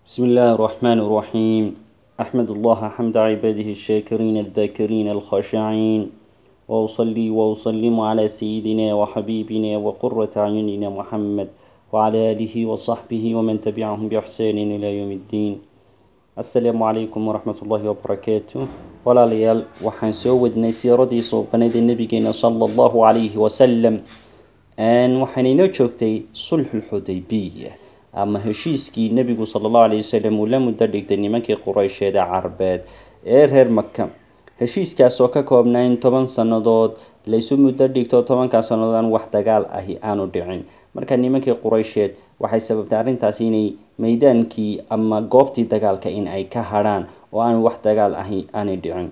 بسم الله الرحمن الرحيم أحمد الله حمد عباده الشاكرين الذاكرين الخاشعين وأصلي وأسلم على سيدنا وحبيبنا وقرة أعيننا محمد وعلى آله وصحبه ومن تبعهم بإحسان إلى يوم الدين السلام عليكم ورحمة الله وبركاته walaalayaal waxaan soo wadnay siiradii suubanada nabigeena sala allahu calayhi wasalam waxaana inoo joogtay sulxulxudaybiya ama heshiiskii nebigu sala allahu alayh wasalam uu la muddo dhigtay nimankii qureysheeda carbeed ee reer maka heshiiskaas oo ka koobnaa in toban sannadood laysu muddo dhigto tobankaa sannadood aan wax dagaal ahi aanu dhicin marka nimankii qureysheed waxay sababtay arrintaasi inay meydaankii ama goobtii dagaalka in ay ka hadhaan oo aan wax dagaal ahi aanay dhicin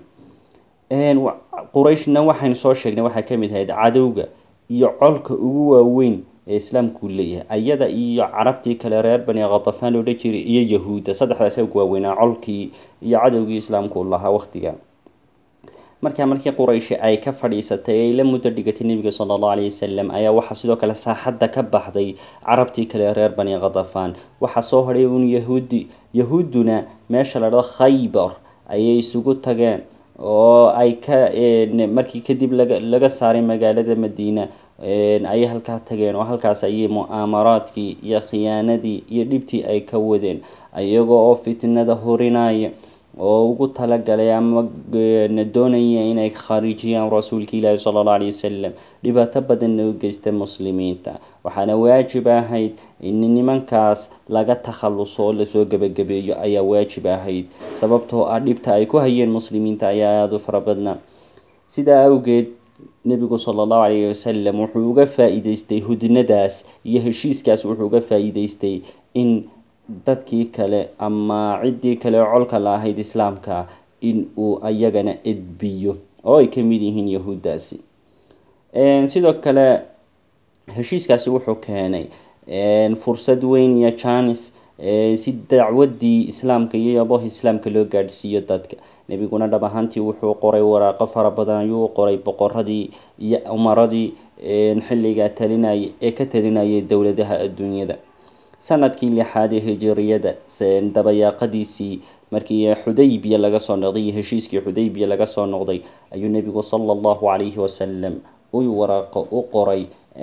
qurayshna waxaynu soo sheegnay waxaa kamid ahayd cadowga iyo colka ugu waaweyn ee islaamku leeyahay ayada iyo carabtii kale reer bani khatafaan loodhan jiray iyo yahuudda saddexdaas ugu waaweynaa colkii iyo cadowgii islaamku lahaa waqtiga markaa markii qurayshi ay ka fadhiisatay ay la muddo dhigatay nebiga sala allahu alayhi wasalam ayaa waxaa sidoo kale saaxadda ka baxday carabtii kale reer bani khatafaan waxaa soo hadhay un yahuudi yahuudduna meesha la dhado khaybar ayay isugu tageen oo ay ka markii kadib laga laga saaray magaalada madiina ayay halkaa tageen oo halkaas ayay mu'aamaraadkii iyo khiyaanadii iyo dhibtii ay ka wadeen iyagoo oo fitnada hurinaya oo ugu talagalay ama doonaya inay khaarijiyaan rasuulka ilaahi sala allahu alayhi wasalam dhibaato badanna u geysta muslimiinta waxaana waajib ahayd in nimankaas laga takhaluso oo lasoo gebagabeeyo ayaa waajib ahayd sababtoo ah dhibta ay ku hayeen muslimiinta ayaa aada u fara badnaa sidaa awgeed nebigu sala allahu calayhi wasalam wuxuu uga faa-iideystay hudnadaas iyo heshiiskaas wuxuu uga faa-iideystay in dadkii kale ama ciddii kale colka la ahayd islaamka in uu ayagana edbiyo oo ay ka mid yihiin yahuuddaasi sidoo kale heshiiskaasi wuxuu keenay fursad weyn iyo janis si dacwadii islaamka iyo yaboh islaamka loo gaadhsiiyo dadka nebiguna dhab ahaantii wuxuu qoray waraaqo fara badan ayuu qoray boqoradii iyo umaradii xilligaa talinaya ee ka talinayay dowladaha adduunyada sanadkii lixaad ee hijiriyada dabayaaqadiisii markii xudaybiya laga soo noqday iyo heshiiskii xudaybiya laga soo noqday ayuu nebigu sala allahu calayhi wasalam u waraaqo u qoray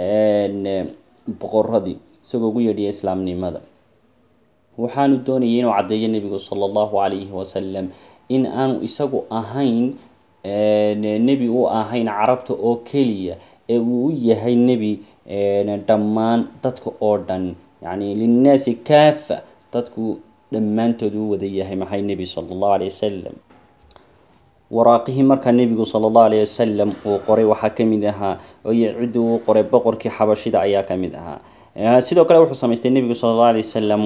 boqoradii isagoo ugu yeedhiya islaamnimada waxaanu doonayay inuu caddeeyo nebigu sala allahu calayhi wasalam in aanu isagu ahayn nebi u ahayn carabta oo keliya ee uu u yahay nebi dhammaan dadka oo dhan yacni linnaasi kaafa dadku dhammaantood u wada yahay maxay nebi sala allahu alayh wasalam waraaqihii markaa nebigu sala allahu alayh wasalam uu qoray waxaa ka mid ahaa oyo ciddii uu qoray boqorkii xabashida ayaa ka mid ahaa sidoo kale wuxuu samaystay nebigu sala allahu alayh wasalam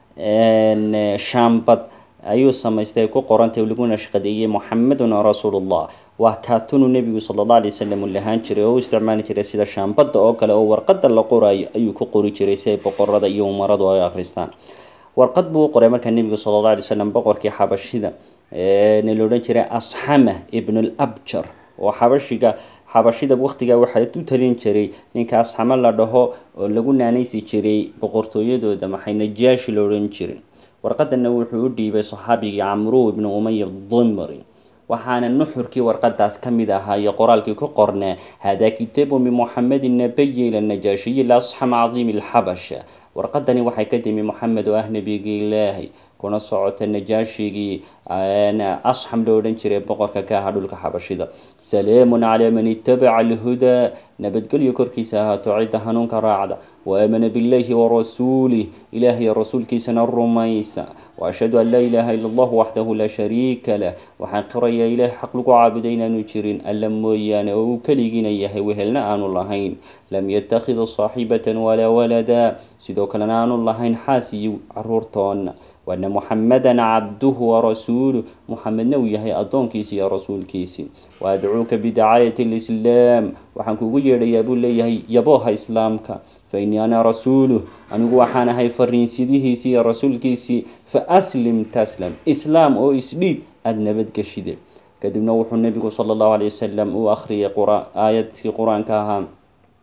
shaambad ayuu samaystay ku qorantay laguna shaqadeeyey muxamedun rasuulullah waa kaatunu nebigu sala allahu alay wasalam uu lahaan jiray oo u isticmaali jiray sida shaambadda oo kale oo warqadda la qoraayo ayuu ku qori jiray si ay boqorada iyo umaradu ay akhristaan warqad buu u qoray markaa nebigu sala allahu alay wasalam boqorkii xabashida na la odhan jiray asxama ibnul abjar oo xabashiga xabashida waqtigaa waxaa u talin jiray ninka asxamo la dhaho oo lagu naanaysi jiray boqortooyadooda maxay najaashi la odhan jiray warqadana wuxuu u dhiibay saxaabigii camru ibnu umaya dimri waxaana nuxurkii warqadaas ka mid ahaa iyo qoraalkii ku qornaa hada kitaabu min muxamedin nabiyi ila najaashiyi lasxam cadiimi alxabasha warqadani waxay ka timi moxamed oo ah nebigii ilaahay kuna socota najaashigii asxam loo odhan jiray boqorka ka ahaa dhulka xabashida salaamun calaa man itabaca alhudaa nabadgelyo korkiisa ahaato cidda hanuunka raacda waamana billahi warasuulih ilaahay rasuulkiisana rumaysa waashhadu an laa ilaaha ila allah waxdahu laa shariika lah waxaan qirayaa ilaah xaq lagu caabuday inaanu jirin alla mooyaane oo uu keligiina yahay wehelna aanu lahayn lam yattakhid saaxibatan walaa walada sidoo kalena aanu lahayn xaas iyo caruurtoona waana muxamedan cabduhu warasuuluh muxamedna uu yahay addoonkiisi iyo rasuulkiisii waadcuuka bidacaayati lislaam waxaan kugu yeedhayaa buu leeyahay yabooha islaamka fa innii ana rasuuluh anigu waxaan ahay fariinsidihiisii iyo rasuulkiisii fa aslim taslam islaam oo isdhiib aada nabadgeshide kadibna wuxuu nebigu sala allahu alay wasalam u akhriyay aayadkii qur-aanka ahaa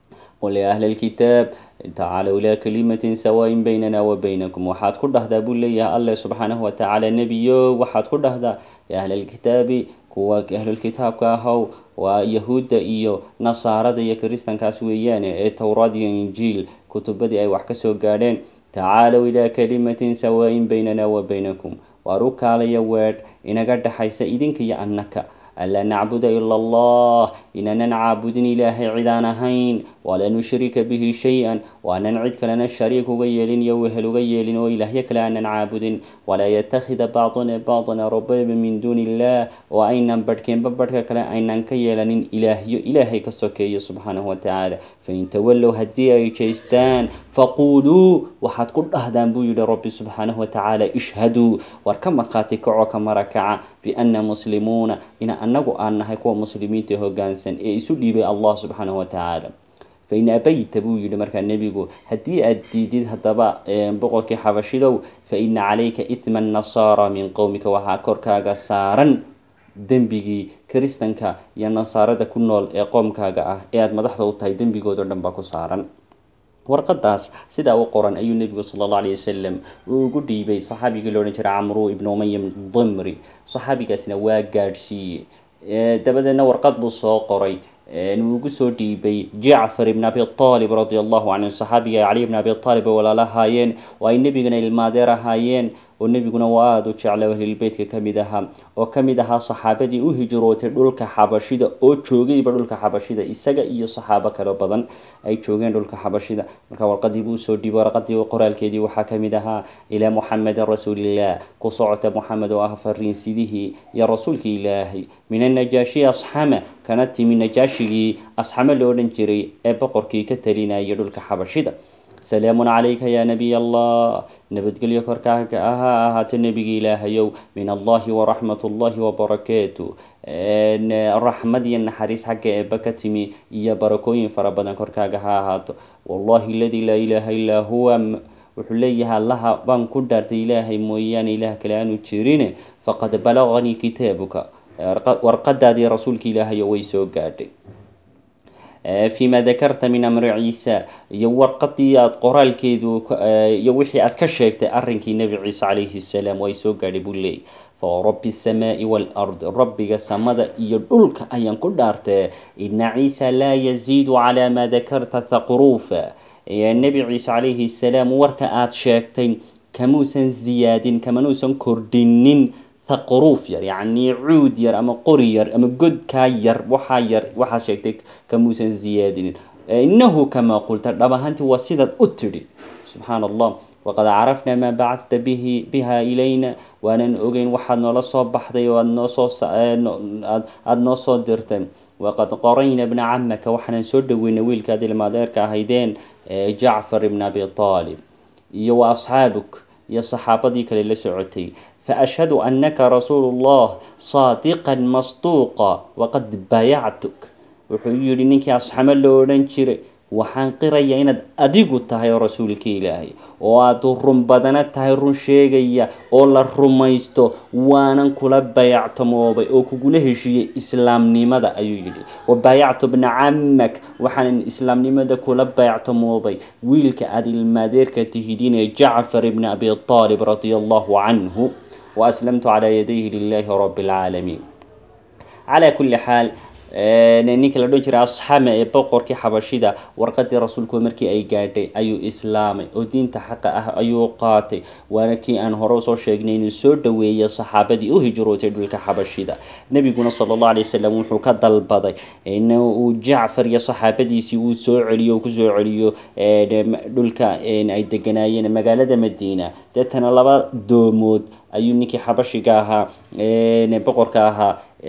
qul ya ahla alkitaab tacaalow ilaa kalimatin sawaayin baynana wa baynakum waxaad ku dhahdaa buu leeyahay alleh subxaanahu watacaala nebiyo waxaad ku dhahdaa ya ahla alkitaabi kuwa ahlulkitaabka ahow waa yahuudda iyo nasaarada iyo kiristankaas weeyaane ee towraad iyo injiil kutubadii ay wax kasoo gaadheen tacaalow ilaa kalimatin sawaayin baynana wa baynakum waar u kaalaya weedh inaga dhexaysa idinka iyo annaka anlaa nacbuda ila allah inaanan caabudin ilaahay cidaan ahayn walaa nushrika bihi shay-an waanan cid kalena shariik uga yeelin iyo wehel uga yeelin oo ilaahyo kale aanan caabudin walaa yatakhida bacduna bacdan arbaba min duuni illah oo aynan badhkeenba badhka kale aynan ka yeelanin ilaahyo ilaahay ka sokeeyo subxaanahu watacaala fain tawallow haddii ay jeystaan faquuluu waxaad ku dhahdaan buu yihi rabbi subxaanahu watacaala ishhaduu war ka markhaati kaco ka marakaca biana muslimuuna ina anagu aan nahay kuwa muslimiinta hogaansan ee isu dhiibay allah subxaanahu watacaala fain abayta buu yihi markaa nebigu haddii aad diidid haddaba boqorkii xabashidow faina calayka ithma nasaara min qowmika waxaa korkaaga saaran dembigii kiristanka iyo nasaarada ku nool ee qoomkaaga ah ee aada madaxda u tahay dembigoodao dhan baa ku saaran warqadaas sidaa u qoran ayuu nebigu sala allahu alayh wasalam uu ugu dhiibay saxaabigii la odhan jiray camru ibnu umaya dimri saxaabigaasna waa gaadhsiiyey dabadeedna warqad buu soo qoray uu ugu soo dhiibay jacfar ibn abi aalib radi allahu canhu saxaabiga ay cali ibn abi aalib ay walaalahaayeen oo ay nebigana ilmaadeer ahaayeen oo nebiguna waa aada u jecla ahlilbeytka ka mid ahaa oo ka mid ahaa saxaabadii u hijrootay dhulka xabashida oo joogayba dhulka xabashida isaga iyo saxaabo kale badan ay joogeen dhulka xabashida marka warqadii buu usoo dhiibay warqadii qoraalkeedii waxaa ka mid ahaa ilaa muxamedin rasuulillah ku socota moxamed oo ah fariinsidihii iyo rasuulkii ilaahay min annajaashi asxama kana timi najaashigii asxame la odhan jiray ee boqorkii ka talinayay dhulka xabashida salaamun calayka yaa nabiy allah nabadgelyo korkaaga ha ahaato nebigi ilaahayow min allahi waraxmat ullahi wabarakaatu raxmad iyo naxariis xagga eeba ka timi iyo barakooyin fara badan korkaaga ha ahaato wallahi aladii laa ilaaha illaa huwa wuxuu leeyahay allaha baan ku dhaartay ilaahay mooyaane ilaah kale aanu jirin faqad balaganii kitaabuka warqadaadii rasuulka ilaahayo way soo gaadhay fima dakarta min amri ciisa iyo warqadii aada qoraalkeedu iyo wixii aad ka sheegtay arrinkii nebi ciise calayhi salaam way soo gaadhay buu leeyay fawarabi asamaai waalard rabbiga samada iyo dhulka ayaan ku dhaartee ina ciisa laa yaziidu calaa maa dakarta thaqruufa nebi ciise calayhi salaam warka aada sheegtay kamuusan ziyaadin kamanuusan kordhinin thaqruuf yar yacni cuud yar ama qori yar ama godkaa yar waxaa yar waxaad sheegtay kamuusan ziyaadinin inahu kamaa qulta dhab ahaantii waa sidaad u tidhi subxaana allah waqad carafnaa maa bacadta bihi biha ilayna waanan ogeyn waxaad noola soo baxday oo aad noosoo aada noo soo dirtay waqad qorayna bna camaka waxaanan soo dhaweynay wiilkaad ilmaadeerka ahaydeen jacfar ibn abi aalib iyo wa asxaabuk iyo saxaabadii kale la socotay faashhadu anaka rasuulu llah saadiqan masduuqa waqad bayactuk wuxuu yidhi ninkii asxamo la odhan jiray waxaan qirayaa inaad adigu tahay rasuulka ilaahay oo aada run badana tahay run sheegaya oo la rumaysto waanan kula bayactamoobay oo kugula heshiiyey islaamnimada ayuu yidhi wa baayactu bna camak waxaanan islaamnimada kula bayactamoobay wiilka aada ilmaadeerka tihidinee jacfar ibni abi aalib radia allahu canhu wa aslamtu calaa yadayhi lilahi rabi alcaalamiin calaa kulli xaal ninka la odhan jiray asxame ee boqorkii xabashida warqadii rasuulku markii ay gaadhay ayuu islaamay oo diinta xaqa ah ayuu qaatay waana kii aan hore usoo sheegnay inuu soo dhaweeyay saxaabadii u hijrootay dhulka xabashida nebiguna sala allahu alay wasalam wuxuu ka dalbaday in uu jacfar iyo saxaabadiisii uu soo celiyo kusoo celiyo dhulka ay deganaayeen magaalada madiina deetana laba doomood ayuu ninkii xabashiga ahaa boqorka ahaa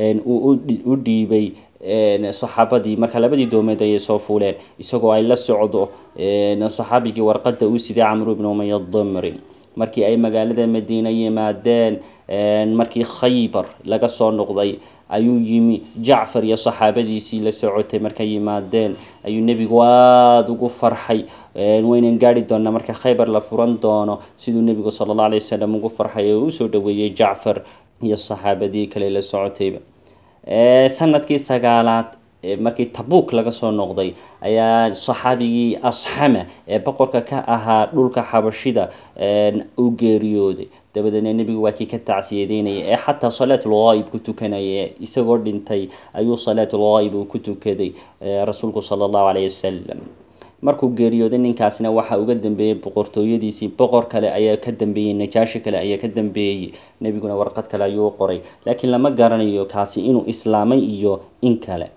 u dhiibay saxaabadii marka labadii doomeed ayay soo fuuleen isagoo ay la socdo saxaabigii warqada uu siday camru ibn umaya dimri markii ay magaalada madiina yimaadeen markii khaybar laga soo noqday ayuu yimi jacfar iyo saxaabadiisii la socotay markay yimaadeen ayuu nebigu aada ugu farxay waynan gaari doonaa marka khaybar la furan doono siduu nebigu sala allah alay wasalam ugu farxay oo usoo dhaweeyey jacfar iyo saxaabadii kale la socotayba sanadkii sagaalaad markii tabuuk laga soo noqday ayaa saxaabigii asxama ee boqorka ka ahaa dhulka xabashida uu geeriyooday dabadeedna nebigu waa kii ka tacsiyadeynaya ee xataa salaatulghaayib ku tukanaya isagoo dhintay ayuu salaatulghaayib uu ku tukaday rasuulku sala allahu calayhi wasalam markuu geeriyooday ninkaasna waxaa uga dambeeyey boqortooyadiisii boqor kale ayaa ka dambeeyey najaashi kale ayaa ka dambeeyey nebiguna warqad kale ayuu u qoray laakiin lama garanayo kaasi inuu islaamay iyo in kale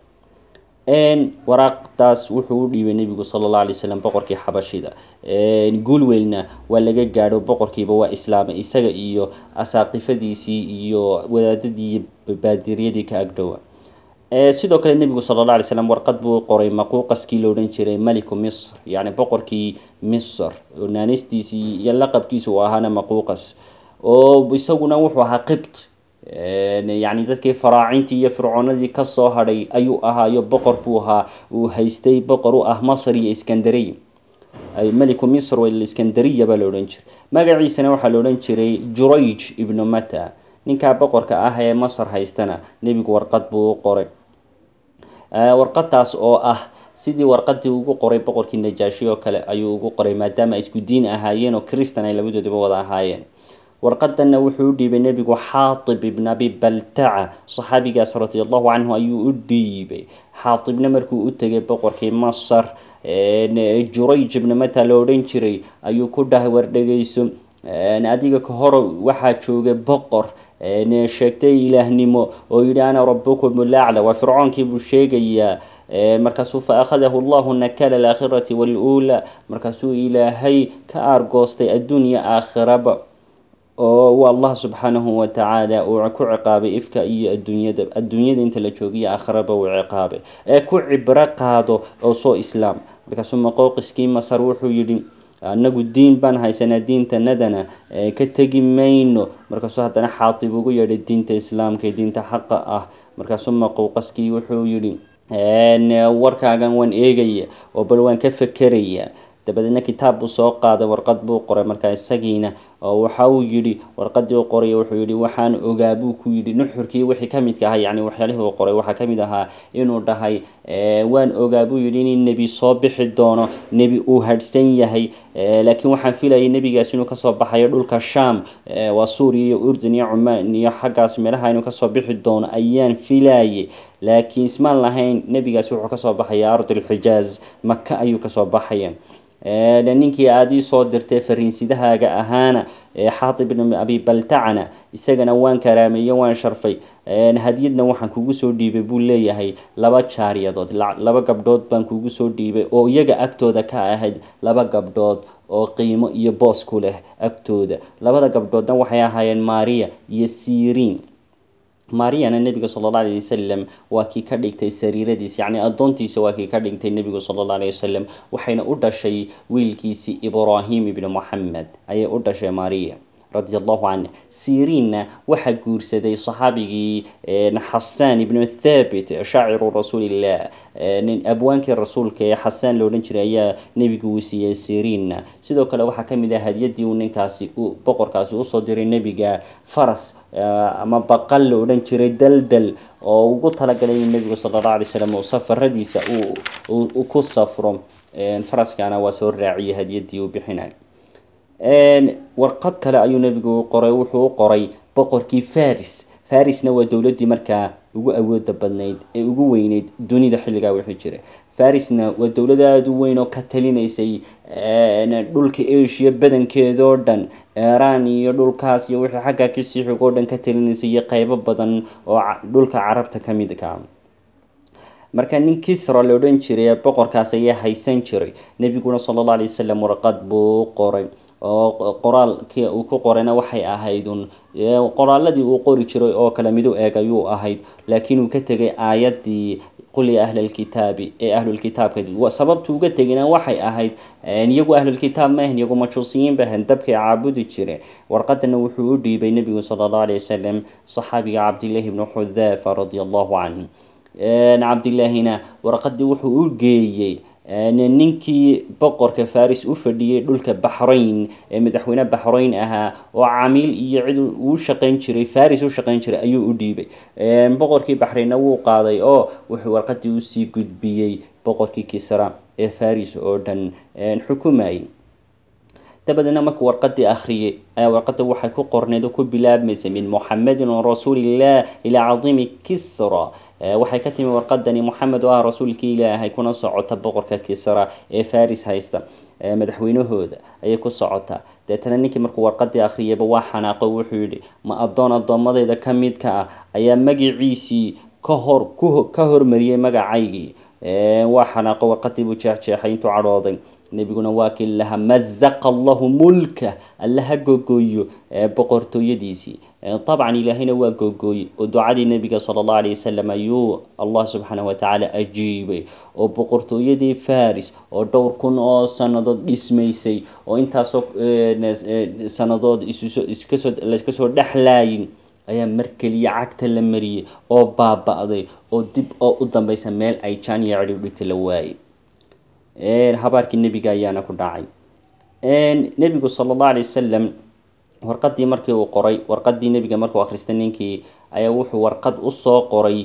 waraaqdaas wuxuu u dhiibay nebigu sala allahu alay wasalam boqorkii xabashida guulweylna waa laga gaadho boqorkiiba waa islaamay isaga iyo asaaqifadiisii iyo wadaadadii iyo baadiryadii ka agdhowa sidoo kale nebigu sala alla alay slam warqad buu qoray maquuqaskii la odhan jiray maliku misr yacni boqorkii misr oo naanistiisii iyo laqabkiisa uu ahaana maquuqas oo isaguna wuxuu ahaa qibt yacni dadkii faraacintii iyo fircoonadii kasoo hadhay ayuu ahaayo boqor buu ahaa uu haystay boqor u ah masr iyo iskandariya meliku misr iskandariya baa la odhan jiray magaciisana waxaa la odhan jiray jurayj ibnu mata ninkaa boqorka ah ee masar haystana nebigu warqad buu u qoray warqadaas oo ah sidii warqadii ugu qoray boqorkii najaashi oo kale ayuu ugu qoray maadaama ay isku diin ahaayeen oo kristan ay labadoodaba wada ahaayeen warqadanna wuxuu u dhiibay nebigu xaatib ibn abi baltaca saxaabigaas radi allahu canhu ayuu u dhiibay xaatibna markuu u tegay boqorkii masar jurayj ibna mata la odhan jiray ayuu ku dhahay war dhegeyso adiga ka hor waxaa joogay boqor sheegtay ilaahnimo oo yidhi ana rabukum lacla waa fircoonkii buu sheegayaa markaasuu fa akhadahu allahu nakala alaakhirati waluula markaasuu ilaahay ka aargoostay adduunya aakhiraba oo allah subxaanahu watacaala uu ku ciqaabay ifka iyo adduunyada adduunyada inta la joogiyo aakhiraba uu ciqaabay ee ku cibro qaado oo soo islaam markaasuu maqooqiskii masar wuxuu yidhi anagu diin baan haysanaa diintanadana ka tegi mayno markaasuu haddana xaatib ugu yeedhay diinta islaamka ee diinta xaqa ah markaasuu maquuqaskii wuxuu yidhi warkaagan waan eegaya oo bal waan ka fekeraya dabadeedna kitaab buu soo qaaday warqad buu qoray markaa isagiina oo waxa uu yidhi warqadii u qoray wuxuu yidhi waxaan ogaa buu ku yidhi nuxurkii wixii ka midka ahaa yacni waxyaalihii uu qoray waxaa ka mid ahaa inuu dhahay waan ogaa buu yidhi in nebi soo bixi doono nebi uu hadhsan yahay laakiin waxaan filayay nebigaas inuu kasoo baxayo dhulka sham waa suuriya iyo urdun iyo cumaan iyo xaggaas meelaha inuu kasoo bixi doono ayaan filayay laakiin ismaan lahayn nebigaasi wuxuu kasoo baxaya ardulxijaaz maka ayuu kasoo baxaya ninkii aada ii soo dirtay fariinsidahaaga ahaana xaatib ibn abi baltacana isagana waan karaameeye waan sharfay hadiyadna waxaan kugu soo dhiibay buu leeyahay laba jaariyadood laba gabdhood baan kugu soo dhiibay oo iyaga agtooda ka ahayd laba gabdhood oo qiimo iyo boos ku leh agtooda labada gabdhoodna waxay ahaayeen maria iyo siriin mariyana nebiga sala alla alayh wasalam waa kii ka dhigtay sariiradiis yacni addoontiisa waa kii ka dhigtay nebigu sala alla alayh wasalam waxayna u dhashay wiilkiisii ibraahim ibni moxamed ayay u dhashay mariya radi allahu canh siriinna waxaa guursaday saxaabigii xasaan ibnu thabit shaaciru rasuulillah abwaankii rasuulka ee xasaan la odhan jiray ayaa nebigu uu siiyey siriinna sidoo kale waxaa ka mid ah hadiyadii uu ninkaasi boqorkaasi usoo diray nebiga faras ama baqal la odhan jiray daldal oo ugu talagalay in nebigu sala alla alay slam uu safaradiisa uu ku safro faraskana waa soo raaciyay hadiyadii uu bixinay warqad kale ayuu nebigu qoray wuxuu u qoray boqorkii faris farisna waa dowladdii markaa ugu awooda badnayd ee ugu weyneyd dunida xilligaa wixii jiray farisna waa dowlad aada u weyn oo ka talinaysay dhulka asia badankeedoo dhan iiraan iyo dhulkaas iyo wixii xaggaa kasii xig oo dhan ka talinaysay iyo qeybo badan oo dhulka carabta ka mid ka marka nin kisra la odhan jiray boqorkaas ayaa haysan jiray nebiguna sala alla alay wasalam warqad buu qoray oo qoraalkii uu ku qorayna waxay ahaydun qoraaladii uu qori jiray oo kale midu eeg ayuu ahayd laakiin uu ka tegay aayaddii qul ya ahla alkitaabi ee ahlulkitaabka sababtu uga tegina waxay ahayd iyagu ahlulkitaab ma ahan iyagu majuusiyiin ba ahan dabkay caabudi jireen warqadana wuxuu u dhiibay nebigu sala allahu alayh wasalam saxaabiga cabdillahi ibnu xudaafa radia allahu canhu cabdillaahina warqadii wuxuu u geeyey ninkii boqorka faris u fadhiyey dhulka baxrayn ee madaxweyne baxrayn ahaa oo camiil iyo cid uu shaqayn jiray faris u shaqayn jiray ayuu u dhiibay boqorkii baxraynna wuu qaaday oo wuxuu warqadii usii gudbiyey boqorkii kisra ee faris oo dhan xukumayay dabadeedna markuu warqadii akhriyey ayaa warqada waxay ku qorneed oo ku bilaabmaysay min muxamedin rasuulillah ilaa cadiimi kisra waxay ka timi warqadani moxamed oo ah rasuulkii ilaahay kuna socota boqorka kisra ee faris haysta madaxweynahooda ayay ku socotaa deetana ninkii markuu warqadii akhriyayba waa xanaaqo wuxuu yidhi ma addoon addoommadayda ka midka ah ayaa magiciisii ka hor ka hormariyey magacaygii waa xanaaqo warqadii buu jeexjeexay intuu cadhooday nebiguna waa kii laha mazaqa allahu mulka alla ha googooyo boqortooyadiisii dabcan ilaahayna waa googooye oo ducadii nebiga sala allahu alayh wasalam ayuu allah subxaanahu watacaala ajiibay oo boqortooyadii faris oo dhowr kun oo sannadood dhismaysay oo intaasoo sannadood iskasoo layska soo dhexlaayin ayaa mar keliya cagta la mariyey oo baaba-day oo dib oo u dambeysa meel ay jaan iyo cidhib dhigta la waayey habaarkii nebiga ayaana ku dhacay nebigu sala allahu alay wasalam warqadii markii uu qoray warqadii nebiga markuu akhristay ninkii ayaa wuxuu warqad usoo qoray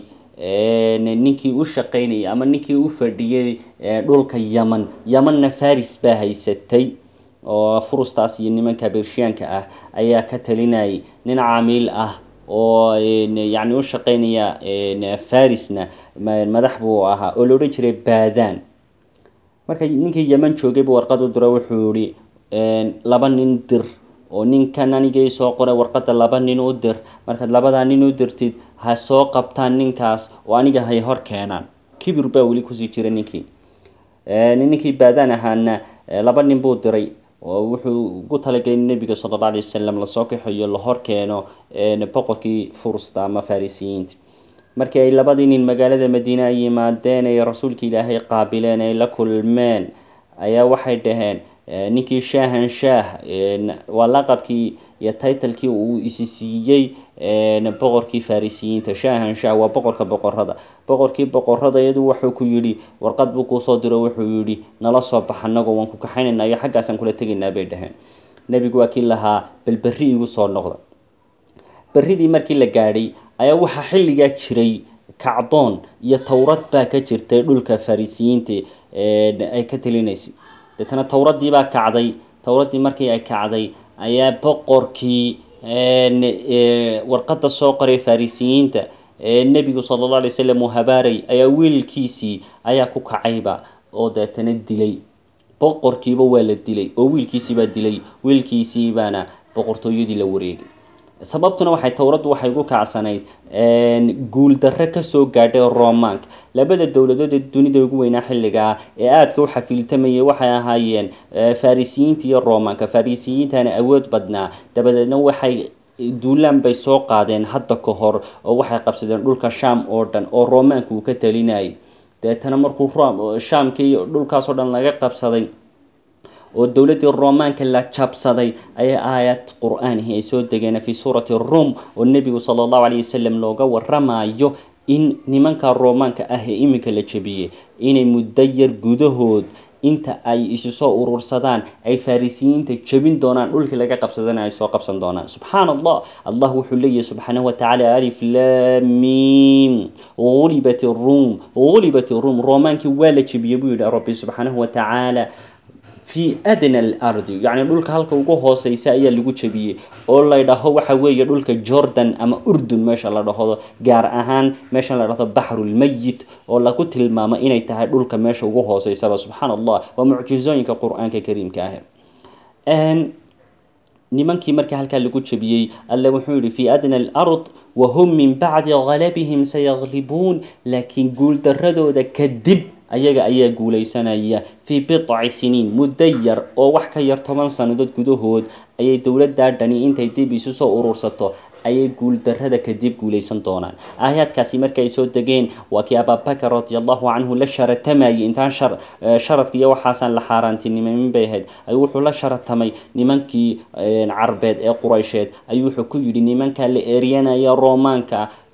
ninkii u shaqaynayay ama ninkii u fadhiyey dhulka yaman yamanna faris baa haysatay oo furustaas iyo nimanka bershiyaanka ah ayaa ka talinayay nin camiil ah oo yacni u shaqaynaya farisna madax buu ahaa oo la odhan jiray baadaan marka ninkii yeman joogay buu warqad u diro wuxuu yihi laba nin dir oo ninkan anigay soo qoray warqadda laba nin u dir markaad labadaa nin u dirtid ha soo qabtaan ninkaas oo aniga hay hor keenaan kibir baa weli kusii jira ninkii ninkii baadaan ahaana laba nin buu diray oo wuxuu ugu talagelay in nebiga sala alla alay wasalam lasoo kaxeeyo la hor keeno boqorkii furusta ama farisiyiinta markii ay labadii nin magaalada madiine ay yimaadeen ay rasuulka ilaahay qaabileen ay la kulmeen ayaa waxay dhaheen ninkii shaahan shaah waa laqabkii iyo taitalkii uu isi siiyey boqorkii farisiyiinta shaahan shaah waa boqorka boqorada boqorkii boqorada iyadu wuxuu ku yidhi warqad buu kuusoo diro wuxuu yidhi nala soo bax anagoo waan ku kaxaynaynaa iyo xaggaasaan kula tegaynaa bay dhaheen nebigu waa kii lahaa bal berri igu soo noqda berridii markii la gaadhay ayaa waxaa xilligaa jiray kacdoon iyo towrad baa ka jirtay dhulka farisiyiinta ay ka talinaysay deetana towraddii baa kacday towraddii markii ay kacday ayaa boqorkii warqadda soo qoray farisiyiinta nebigu sala alla alay wasalam uu habaaray ayaa wiilkiisii ayaa ku kacayba oo deetana dilay boqorkiiba waa la dilay oo wiilkiisiibaa dilay wiilkiisii baana boqortooyadii la wareegay sababtuna waxay towraddu waxay ugu kacsanayd guuldarre kasoo gaadhay romaanka labada dowladood ee dunida ugu weynaa xilligaa ee aadka u xafiiltamayay waxay ahaayeen farisiyiinta iyo romaanka farisiyiintana awood badnaa dabadeedna waxay duulaan bay soo qaadeen hadda ka hor oo waxay qabsadeen dhulka sham oo dhan oo romaanka uu ka talinayay deetana markuu shamkii dhulkaasoo dhan laga qabsaday oo dowladdii romaanka la jabsaday ayaa aayad qur-aanihi ay soo degeen fi suurati rum oo nebigu sala allahu alayh wasalam looga waramayo in nimanka romaanka ah ee iminka la jebiyey inay muddo yar gudahood inta ay isu soo urursadaan ay farisiyiinta jebin doonaan dhulkii laga qabsadana ay soo qabsan doonaan subxaan allah allah wuxuu leeyahy subxaanahu watacaala alif lamim gulibat rum gulibat rum romaankii waa la jebiyey buu yihi rabbi subxaanahu watacaala fi adna alardi yacni dhulka halka ugu hooseysa ayaa lagu jebiyey oo la dhaho waxa weeye dhulka jordan ama urdun meesha la dhahdo gaar ahaan meesha la dhahdo baxrulmayit oo lagu tilmaamo inay tahay dhulka meesha ugu hooseysaba subxaan allah waa mucjizooyinka qur-aanka kariimka ah nimankii markii halkaa lagu jebiyey alle wuxuu yihi fi adna alard wahum min bacdi galabihim sayaglibuun laakiin guuldaradooda kadib ayaga ayaa guuleysanaya fii bici siniin muddo yar oo wax ka yar toban sannadood gudahood ayay dowladdaa dhani intay dib isu soo urursato ayay guuldarrada kadib guuleysan doonaan aayaadkaasi markay soo degeen waa kii ababakar radi allahu canhu la sharatamayay intaan sharadka iyo waxaasaan la xaaraantinimamin bay ahayd ayuu wuxuu la sharatamay nimankii carbeed ee quraysheed ayuu wuxuu ku yidhi nimankaa la eryanaya romaanka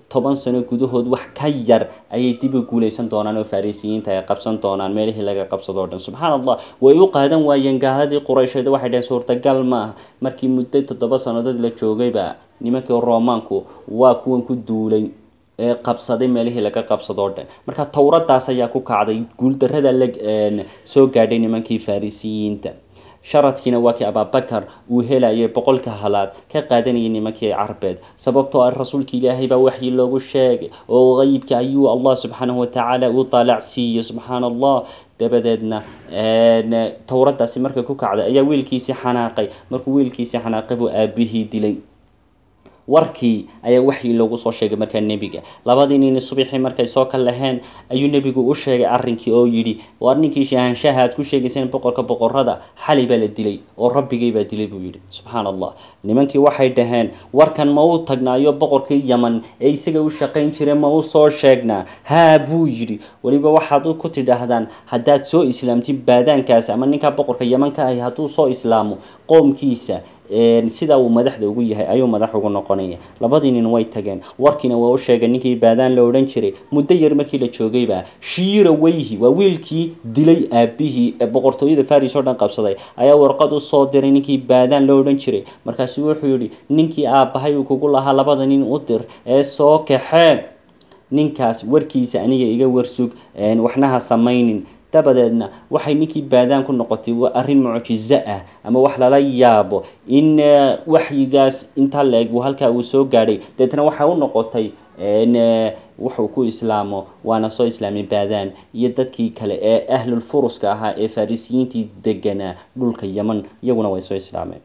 toban sano gudahood wax ka yar ayay dib u guuleysan doonaan oo farisiyiinta ay qabsan doonaan meelihii laga qabsado o dhan subxaan allah way u qaadan waayeen gaaladii quraysheed waxay dhaheen suurtagal maaha markii muddo toddoba sannadood la joogayba nimankii romaanku waa kuwan ku duulay ee qabsaday meelihii laga qabsado o dhan marka towradaas ayaa ku kacday guuldarada la soo gaadhay nimankii farisiyiinta sharadkiina waa kii ababakar uu helayay boqolka halaad ka qaadanayay nimankii carbeed sababtoo ah rasuulka ilaahay baa waxyi loogu sheegay oo qeybka ayuu allah subxaanahu watacaala u taalac siiyey subxaana allah dabadeedna towradaasi markay ku kacday ayaa wiilkiisii xanaaqay markuu wiilkiisii xanaaqay buu aabihii dilay warkii ayaa waxyi loogu soo sheegay markaa nebiga labadii nini subaxii markay soo ka laheen ayuu nebigu u sheegay arrinkii oo yidhi waar ninkii shaahanshaha aad ku sheegayseen boqorka boqorada xali baa la dilay oo rabbigay baa dilay buu yidhi subxaan allah nimankii waxay dhaheen warkan ma u tagnaayo boqorkii yaman ee isaga u shaqayn jira ma u soo sheegnaa haa buu yidhi weliba waxaad ku tidhaahdaan haddaad soo islaamtid baadaankaas ama ninkaa boqorka yaman ka ahi hadduu soo islaamo qoomkiisa sida uu madaxda ugu yahay ayuu madax ugu noqonaya labadii nin way tageen warkiina waa u sheegay ninkii baadaan la odhan jiray muddo yar markii la joogayba shiira weyhi waa wiilkii dilay aabihii ee boqortooyada faris oo dhan qabsaday ayaa warqad u soo diray ninkii baadaan la odhan jiray markaasu wuxuu yidhi ninkii aabbahay uu kugu lahaa labada nin u dir ee soo kaxeen ninkaas warkiisa aniga iga warsug waxnaha samaynin dabadeedna waxay ninkii baadaan ku noqotay arrin mucjizo ah ama wax lala yaabo in waxyigaas intaa la-eg halkaa uu soo gaadhay deetna waxay u noqotay wuxuu ku islaamo waana soo islaamay baadaan iyo dadkii kale ee ahlul furuska ahaa ee farisiyiintii deganaa dhulka yaman iyaguna way soo islaameen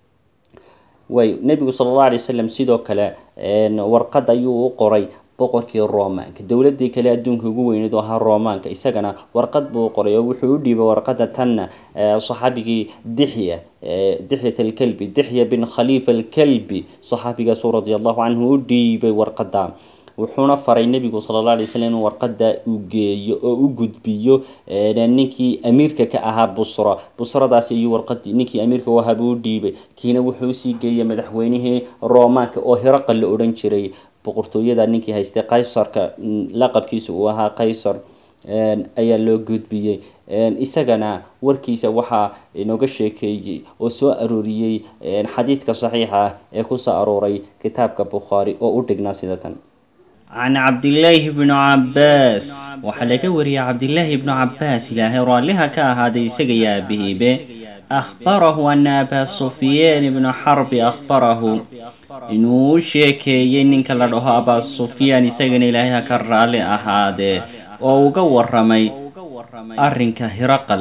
way nebigu sala allahu alay wasalam sidoo kale warqad ayuu u qoray boqorkii romaanka dowladii kale adduunka ugu weyneed oo ahaa romaanka isagana warqad buu qoray oo wuxuu u dhiibay warqada tanna saxaabigii dixya dixyat alkalbi dixya bin khalifa alkalbi saxaabigaasu radi allahu canhu u dhiibay warqada wuxuuna faray nebigu sala alla alay slam in warqada uu geeyo oo u gudbiyo ninkii amiirka ka ahaa busra busradaasi iyo warqadii ninkii amiirka u ahaa buu u dhiibay kiina wuxuu usii geeyey madaxweynihii romaanka oo hiraqal la odhan jiray boqortooyada ninkii haystay qaysarka laqabkiisa uu ahaa qaysar ayaa loo gudbiyey isagana warkiisa waxaa inooga sheekeeyey oo soo arooriyey xadiidka saxiixa ah ee kusoo arooray kitaabka bukhaari oo u dhignaa sida tan can cabdillaahi bnu cabbaas waxaa laga wariyey cabdillaahi ibnu cabbaas ilaahay raalliha ka ahaaday isaga iyo aabihiibe akhbarahu ana abaa sufyaan ibnu xarbi akhbarahu inuu u sheekeeyey ninka la dhaho abaa sufyaan isagana ilaahay ha ka raalli ahaadee oo uga waramay arrinka hiraqal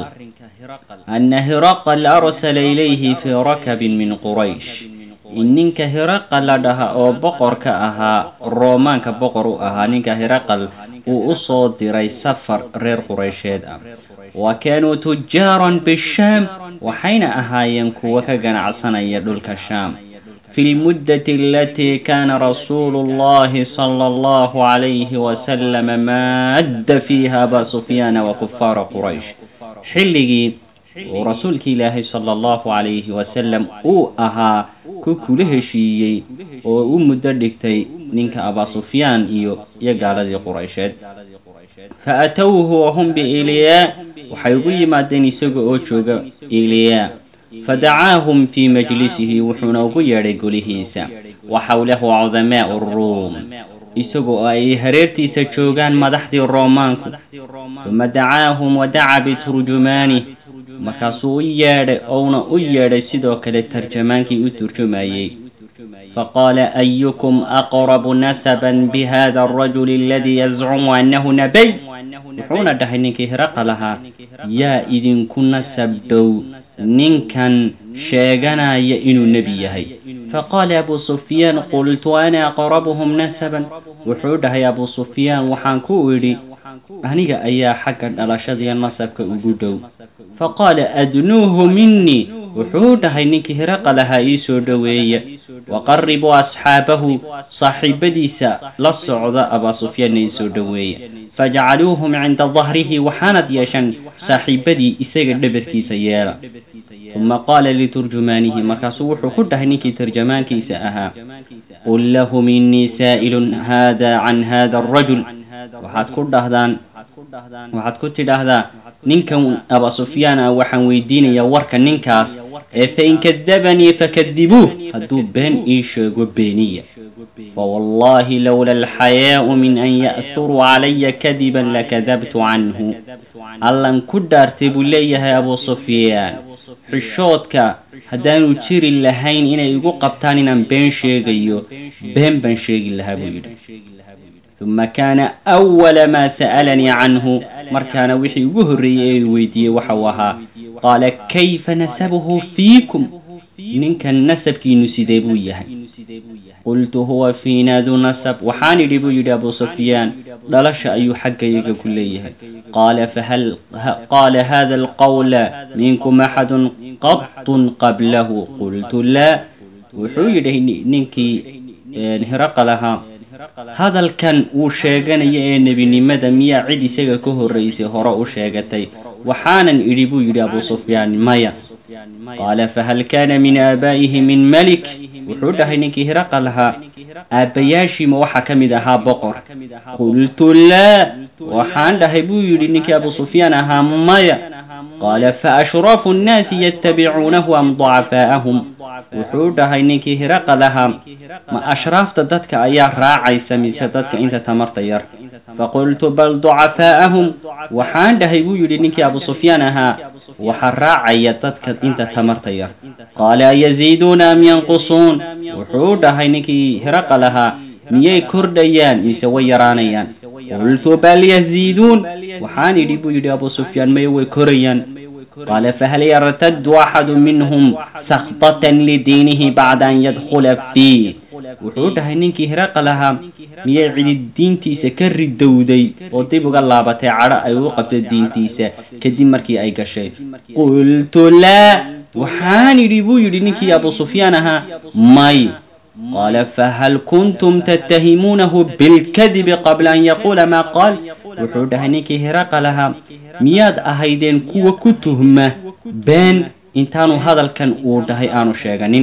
ana hiraqal arsala ilayhi fii rakabin min quraysh in ninka hiraqal la dhaha oo boqorka ahaa roomaanka boqor u ahaa ninka hiraqal uu u soo diray safar reer quraysheed ah wa kaanuu tujaaran bishaam waxayna ahaayeen kuwo ka ganacsanaya dhulka shaam fi lmuddati alatii kaana rasuulu llahi sala allahu calayhi wasalama maadda fiiha abaa sufyaana wa kufaara quraysh xilligii uu rasuulki ilaahay sala allahu calayhi wasalam uu ahaa ku kula heshiiyey oo u muddo dhigtay ninka abaa sufyaan iyo iyo gaaladii quraysheed fa atowhu wahum biiliyaa waxay ugu yimaadeen isaga oo jooga iliyaa fadacaahum fii majlisihi wuxuuna ugu yeedhay golihiisa wa xawlahu cudamaau ruum isagoo ay hareertiisa joogaan madaxdii roomaanku uma dacaahum wadaca biturjumaani markaasuu u yeedhay ouna u yeedhay sidoo kale tarjamaankii u turjumayey faqaala ayukum aqrabu nasaban bihada arajuli aladii yazcumu annahu nabiy wuxuuna dhahay ninkii hiraqa lahaa yaa idinku nasab dhow ninkan sheeganaya inuu nebi yahay faqaala abu sufyaan qultu ana aqrabuhum nasaban wuxuu dhahay abu sufyaan waxaan ku idhi aniga ayaa xagga dhalashadiiyo nasabka ugu dhow faqaala adnuuhu minii wuxuu dhahay ninkii hiraqa lahaa ii soo dhoweeya waqaribuu asxaabahu saaxiibadiisa la socda abaa sufyaanna ii soo dhoweeya fajcaluuhum cinda dahrihi waxaanad yeeshaan saaxiibadii isaga dhabarkiisa yeela uma qaala liturjumaanihi markaasuu wuxuu ku dhahay ninkii tarjamaankiisa ahaa qul lahum innii saa'ilun haada can hada arajul waxaad ku dhahdaan waxaad ku tidhaahdaa ninkan aba sufyaan ah waxaan weydiinayaa warka ninkaas ee fain kadabanii fakadibuuh hadduu been ii sheego beeniya fawallahi lowla alxayaau min an ya'turuu calaya kadiban lakadabtu canhu allan ku dhaartay buu leeyahay abu sufyaan xishoodka haddaanu jiri lahayn inay igu qabtaan inaan been sheegayo been baan sheegi lahaa buu yidhi uma kaana awala maa sa'alanii canhu markaana wixii ugu horreeyey ee weydiiyey waxa uu ahaa qaala kayfa nasabuhu fiikum ninkan nasabkiinu sidee buu yahay qultu huwa fiina du nasab waxaan idhi buu yidhi abu sufyaan dhalasha ayuu xaggayaga ku leeyahay qaala fahal qaala hada alqawla minkum axadun qatun qablahu qultu laa wuxuu yidhi ninkii hiraqa lahaa hadalkan uu sheeganayo ee nebinimada miyaa cid isaga ka horraysay hore u sheegatay waxaanan idhi buu yidhi abu sufyaan maya qaala fahal kaana min aabaa'ihi min malik wuxuu dhahay ninkii hiraqa lahaa aabbayaashiima waxaa ka mid ahaa boqor qultu laa waxaan dhahay buu yidhi ninkii abu sufyaan ahaa maya qaala fa ashraafu nnaasi yattabicuunahu am ducafaa'ahum wuxuu dhahay ninkii hiraqa lahaa ma ashraafta dadka ayaa raacaysa mise dadka inta tamarta yar faqultu bal ducafaa'ahum waxaan dhahay buu yidhi ninkii abu sufyaan ahaa waxaa raacaya dadka inta tamarta yar qaala yaziiduuna am yanqusuun wuxuu dhahay ninkii hiraqa lahaa miyay kordhayaan mise way yaraanayaan qultu bal yaziiduun waxaan idhi buu yidhi abu sufyaan maye way korayaan qaala fahal yartaddu axadu minhum sakbatan lidiinihi bacda an yadkhula fiih wuxuu dhahay ninkii hiraqa lahaa miyay cidi diintiisa ka ridowday oo dib uga laabatay cadho ay u qabto diintiisa kadib markii ay gashay qultu laa waxaan idhi buu yidhi ninkii abu sufyaan ahaa may qaala fahal kuntum tattahimuunahu bilkadibi qabla an yaquula maa qaal wuxuu dhahay ninkii hiraqa lahaa miyaad ahaydeen kuwa ku tuhma been intaanu hadalkan uu dhahay aanu sheeganin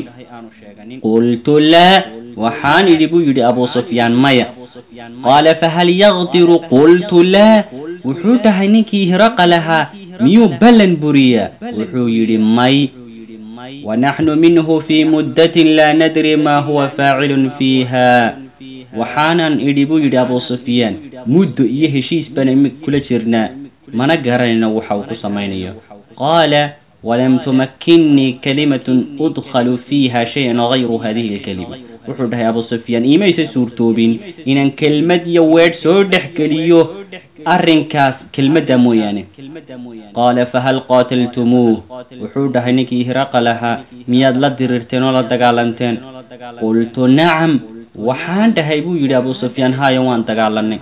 qultu laa waxaan idhi buu yidhi abu sufyaan maya qaala fahal yakdiru qultu laa wuxuu dhahay ninkii hiraqa lahaa miyuu ballan buriyaa wuxuu yidhi may wanaxnu minhu fii muddatin laa nadri maa huwa faacilun fiiha waxaanan idhi buu yidhi abu sufyaan muddo iyo heshiis bana kula jirnaa mana garanayno waxa uu ku samaynayo qaala walam tumakkinnii kalimatun udkhalu fiiha shayan gayru hadihi alkalima wuxuu dhahay abu sufyaan iimaysa suurtoobin inaan kelmad iyo weedh soo dhex geliyo arrinkaas kelmadda mooyaane qaala fahal qaataltumuuh wuxuu dhahay ninkii hiraqa lahaa miyaad la dirirteen oo la dagaalanteen qultu nacam waxaan dhahay buu yidhi abu sufyaan haayo waan dagaalanay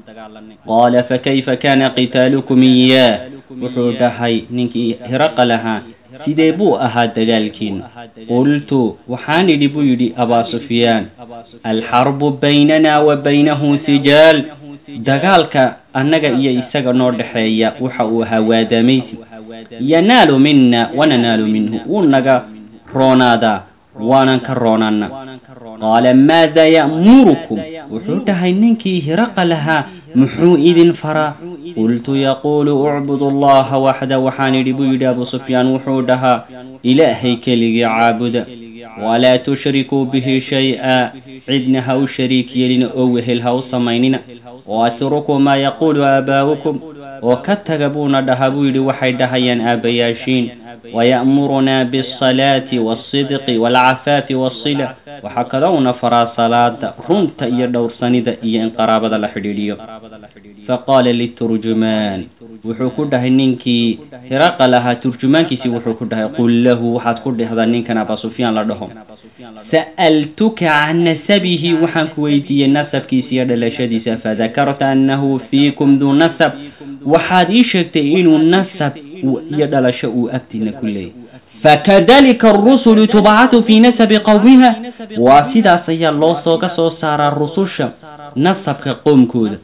qaala fakayfa kaana qitaalukum iyaah wuxuu dhahay ninkii hiraqa lahaa sidee buu ahaa dagaalkiin qultu waxaan idhi buu yidhi abaa sufyaan alxarbu baynana wa baynahu sijaal dagaalka annaga iyo isaga noo dhexeeya waxa uu ahaa waadamaysi yanaalu mina wananaalu minhu wuu naga roonaadaa waanan ka roonaana qaala maada ya'murukum wuxuu dhahay ninkii hiraqa lahaa muxuu idin faraa qultu yaquulu ucbudu allaha waxda waxaan idhi buu yidhi abu sufyaan wuxuu dhahaa ilaahay keligii caabuda walaa tushrikuu bihi shay-a cidna ha u shariik yeelina oo wehel ha u samaynina waatrukuu maa yaquulu aabaa'ukum oo ka taga buuna dhahaa buu yidhi waxay dhahayaan aabbayaashiin waya'murunaa bialsalaati waalsidqi waalcafaafi waasila waxaa kaloo una faraa salaada runta iyo dhowrsanida iyo in qaraabada la xidhiidhiyo faqaala liturjumaan wuxuu ku dhahay ninkii hiraqa lahaa turjumaankiisii wuxuu ku dhahay qul lahu waxaad ku dhehdaa ninkan abaa sufyaan la dhaho sa'altuka can nasabihi waxaan ku weydiiyey nasabkiisa iyo dhalashadiisa fadakarta annahu fiikum duu nasab waxaad ii sheegtay inuu nasab iyo dhalasho uu agtiina ku leeyahy fakadalika arusulu tubcatu fii nasabi qowmiha waa sidaas ayaa loo sooga soo saaraa rususha nasabka qoomkooda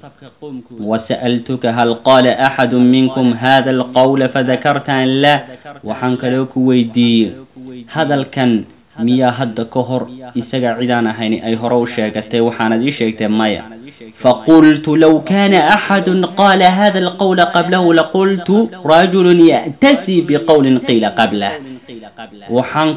wasa'altuka hal qaala axadu minkum hada alqawla fadakarta an laa waxaan kaloo ku weydiiyey hadalkan miyaa hadda ka hor isaga cidaan ahayn ay hore u sheegatay waxaanad ii sheegtay maya faqultu low kana axadu qaala hada alqawla qablahu laqultu rajulu ya'tasi biqawlin qiila qablah waxaan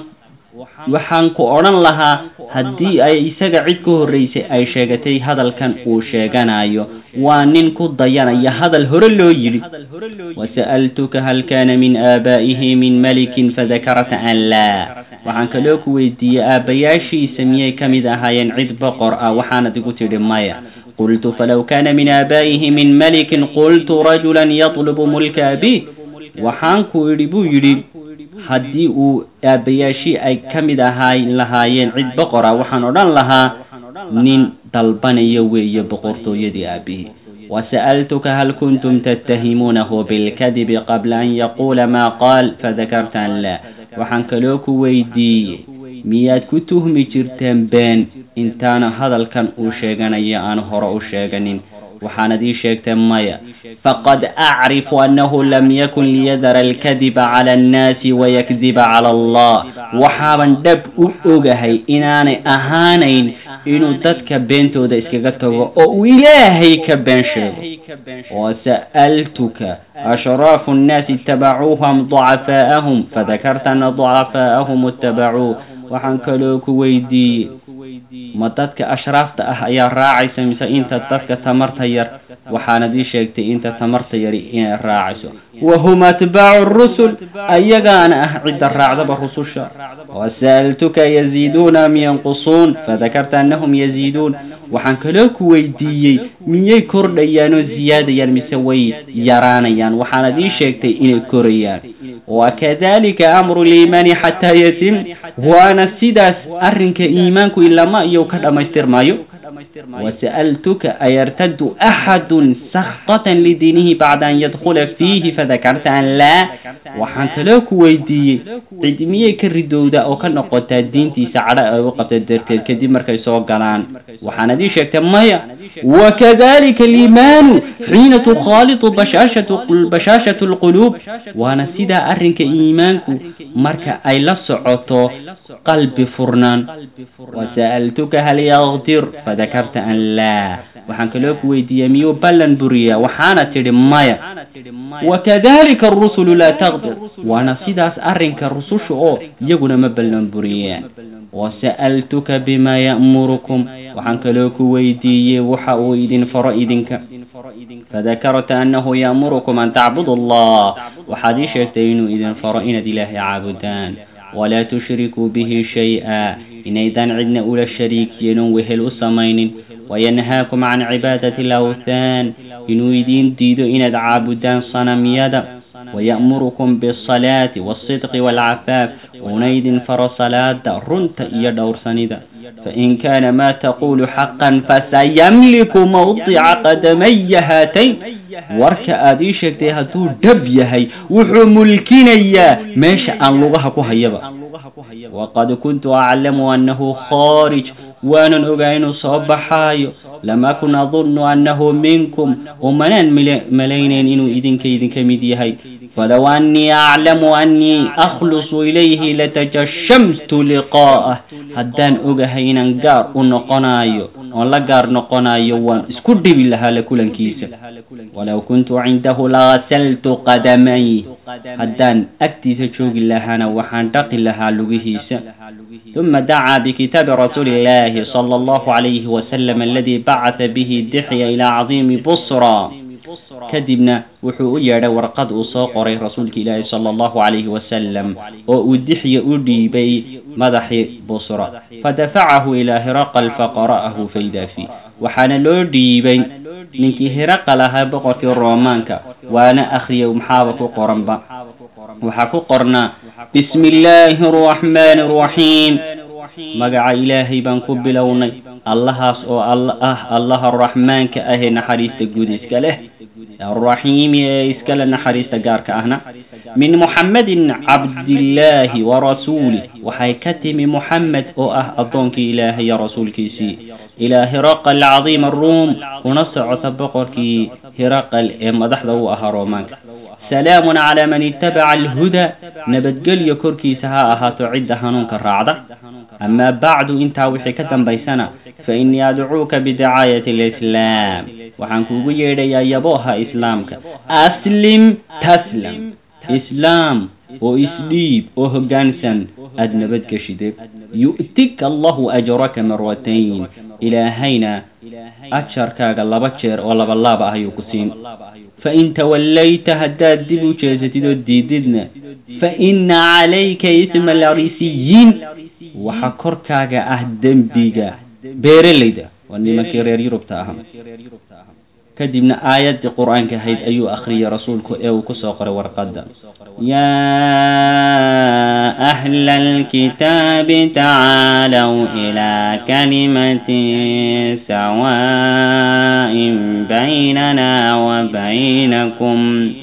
waxaan ku odhan lahaa haddii ay isaga cid ka horreysay ay sheegatay hadalkan uu sheeganayo waa nin ku dayanaya hadal hore loo yidhi wasa'altuka hal kana min aabaa'ihi min malikin fadakarta an laa waxaan kaloo ku weydiiyey aabbayaashiisa miyay ka mid ahaayeen cid boqor ah waxaanad igu tidhi maya qultu falow kana min aabaa'ihi min malikin qultu rajulan yatlubu mulka abi waxaan ku idhi buu yidhi haddii uu aabbayaashii ay ka mid ahaay lahaayeen cid boqor ah waxaan odhan lahaa nin dalbanaya weeye boqortooyadii aabihii wasa'altuka hal kuntum tattahimuunahu bilkadibi qabla an yaquula maa qaal fadakarta an laa waxaan kaloo ku weydiiyey miyaad ku tuhmi jirteen been intaana hadalkan uu sheeganayo aan hore u sheeganin waxaanad ii sheegtay maya faqad acrifu annahu lam yakun liyadara alkadiba cala annaasi wayakdiba cala allah waxaaban dhab u ogahay inaanay ahaanayn inuu dadka beentooda iskaga tago oo uu ilaahay ka been sheego wasa'altuka ashraafu annaasi itabacuuhu am ducafaa'ahum fadakarta ana ducafaa'ahum ittabacuu waxaan kaloo ku weydiiyey ma dadka ashraafta ah ayaa raacaysa mise inta dadka tamarta yar waxaanad ii sheegtay inta tamarta yari inay raacayso wahum atbaacu rusul ayagaana ah cidda raacdaba rususha wasa'altuka yaziiduuna am yanqusuun fadakarta annahum yaziiduun waxaan kaloo ku weydiiyey miyay kordhayaan oo ziyaadayaan mise way yaraanayaan waxaanad ii sheegtay inay korayaan wakadalika amru liimaani xataa yatim waana sidaas arrinka iimaanku ilama iyo ka dhammaystirmaayo wasa'altuka ayartaddu axadun sakqatan lidiinihi bacda an yadkhula fiihi fadakarta an laa waxaan kaloo ku weydiiyey cid miyay ka ridowda oo ka noqotaa diintiisa cadho ay u qabta darteed kadib markay soo galaan waxaanad ii sheegtay maya wakadalika aliimaanu xiina tukhaalitu bashaashatu bashaashatu alquluub waana sidaa arrinka iimaanku marka ay la socoto qalbi furnaan wasa'altuka hal yakdir fadakarta an laa waxaan kaloo ku weydiiyey miyuu ballan buriyaa waxaana tidhi maya wakadalika arusulu laa taqdir waana sidaas arrinka rususha oo iyaguna ma ballan buriyaan wasa'altuka bima ya'murukum waxaan kaloo ku weydiiyey waxa uu idin faro idinka fadakarta annahu ya'murukum an tacbudu allah waxaad ii sheegtay inuu idin faro inaad ilaahay caabudaan walaa tushrikuu bihi shay-a inaydaan cidna ula shariik yeelin wehel u samaynin wayanhaakum can cibaadati alawthaan inuu idiin diido inaad caabudaan sanamyada waya'murukum biasalaati walsidqi waalcafaaf uuna idin faro salaada runta iyo dhowrsanida fain kaana maa taqulu xaqan fasayamliku mawdica qadamaya haatayn warka aad ii sheegtay hadduu dhab yahay wuxuu mulkinayaa meesha aan lugaha ku hayaba waqad kuntu aclamu annahu khaarij waanan ogaa inuu soo baxaayo lam akun adunnu annahu minkum umanaan malaynayn inuu idinka idinka mid yahay falow annii aclamu annii akhlusu ilayhi latajashamtu liqaa'ah haddaan ogahay inaan gaar u noqonayo oon la gaar noqonayo waan isku dhibi lahaa la kulankiisa walow kuntu cindahu lagasaltu qadamay haddaan agtiisa joogi lahaana waxaan dhaqi lahaa lugihiisa ثم دعا بكتاب رسول الله صلى الله عليه وسلم الذي بعث به دحية إلى عظيم بصرى kadibna wuxuu u yeedhay warqad uu soo qoray rasuulka ilaahi sala allahu calayhi wasalam oo uu dixya u dhiibay madaxii busra fadafacahu ilaa hiraqal faqara'ahu fayda fi waxaana loo dhiibay ninkii hiraqal ahaa boqorkii roomaanka waana akhriyay maxaaba ku qoranba waxaa ku qornaa bismi illaahi araxmaani araxiim magaca ilaahay baan ku bilownay allahaas oo ah allaha raxmaanka ahee naxariista guud iska leh alraxiimi ee iskale naxariista gaarka ahna min muxammadin cabdillaahi wa rasuulih waxay ka timi muxamed oo ah addoonkii ilaahay iyo rasuulkiisii ilaa hiraqal cadiima aruum kuna socota boqorkii hiraqal ee madaxda u ahaa roomaanka salaamun calaa man itabaca alhuda nabadgelyo korkiisa ha ahaato cidda hanuunka raacda amaa bacdu intaa wixii ka dambaysana fa innii adcuuka bidacaayati alislaam waxaan kuugu yeedhayaa yabooha islaamka aslim taslam islaam oo isdhiib oo hoggaansan aada nabadgeshide yu'tika allahu ajraka marwatayn ilaahayna ajarkaaga laba jeer oo laba laaba ah ayuu ku siin fain tawallayta haddaad dib u jeesatid oo diididna fa inna calayka isma alrisiyiin waxa korkaaga ah dembiga beeralayda waa nimankii reer yurubta ahaa kadibna aayaddii qur-aanka ahayd ayuu akhriyay rasuulku ee uu kusoo qoray warqadda yaa ahla alkitaabi tacaalow ilaa kalimatin sawaa'in baynana wa baynakum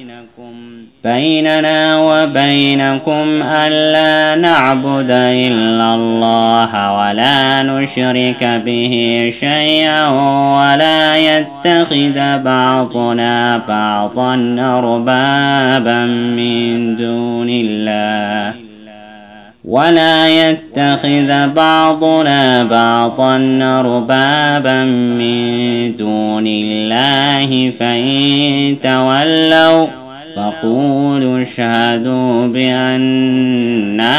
بيننا وبينكم ألا نعبد إلا الله ولا نشرك به شيئا ولا يتخذ بعضنا بعضا أربابا من دون الله ولا يتخذ بعضنا بعضا أربابا من دون الله فإن تولوا فقولوا اشهدوا بأننا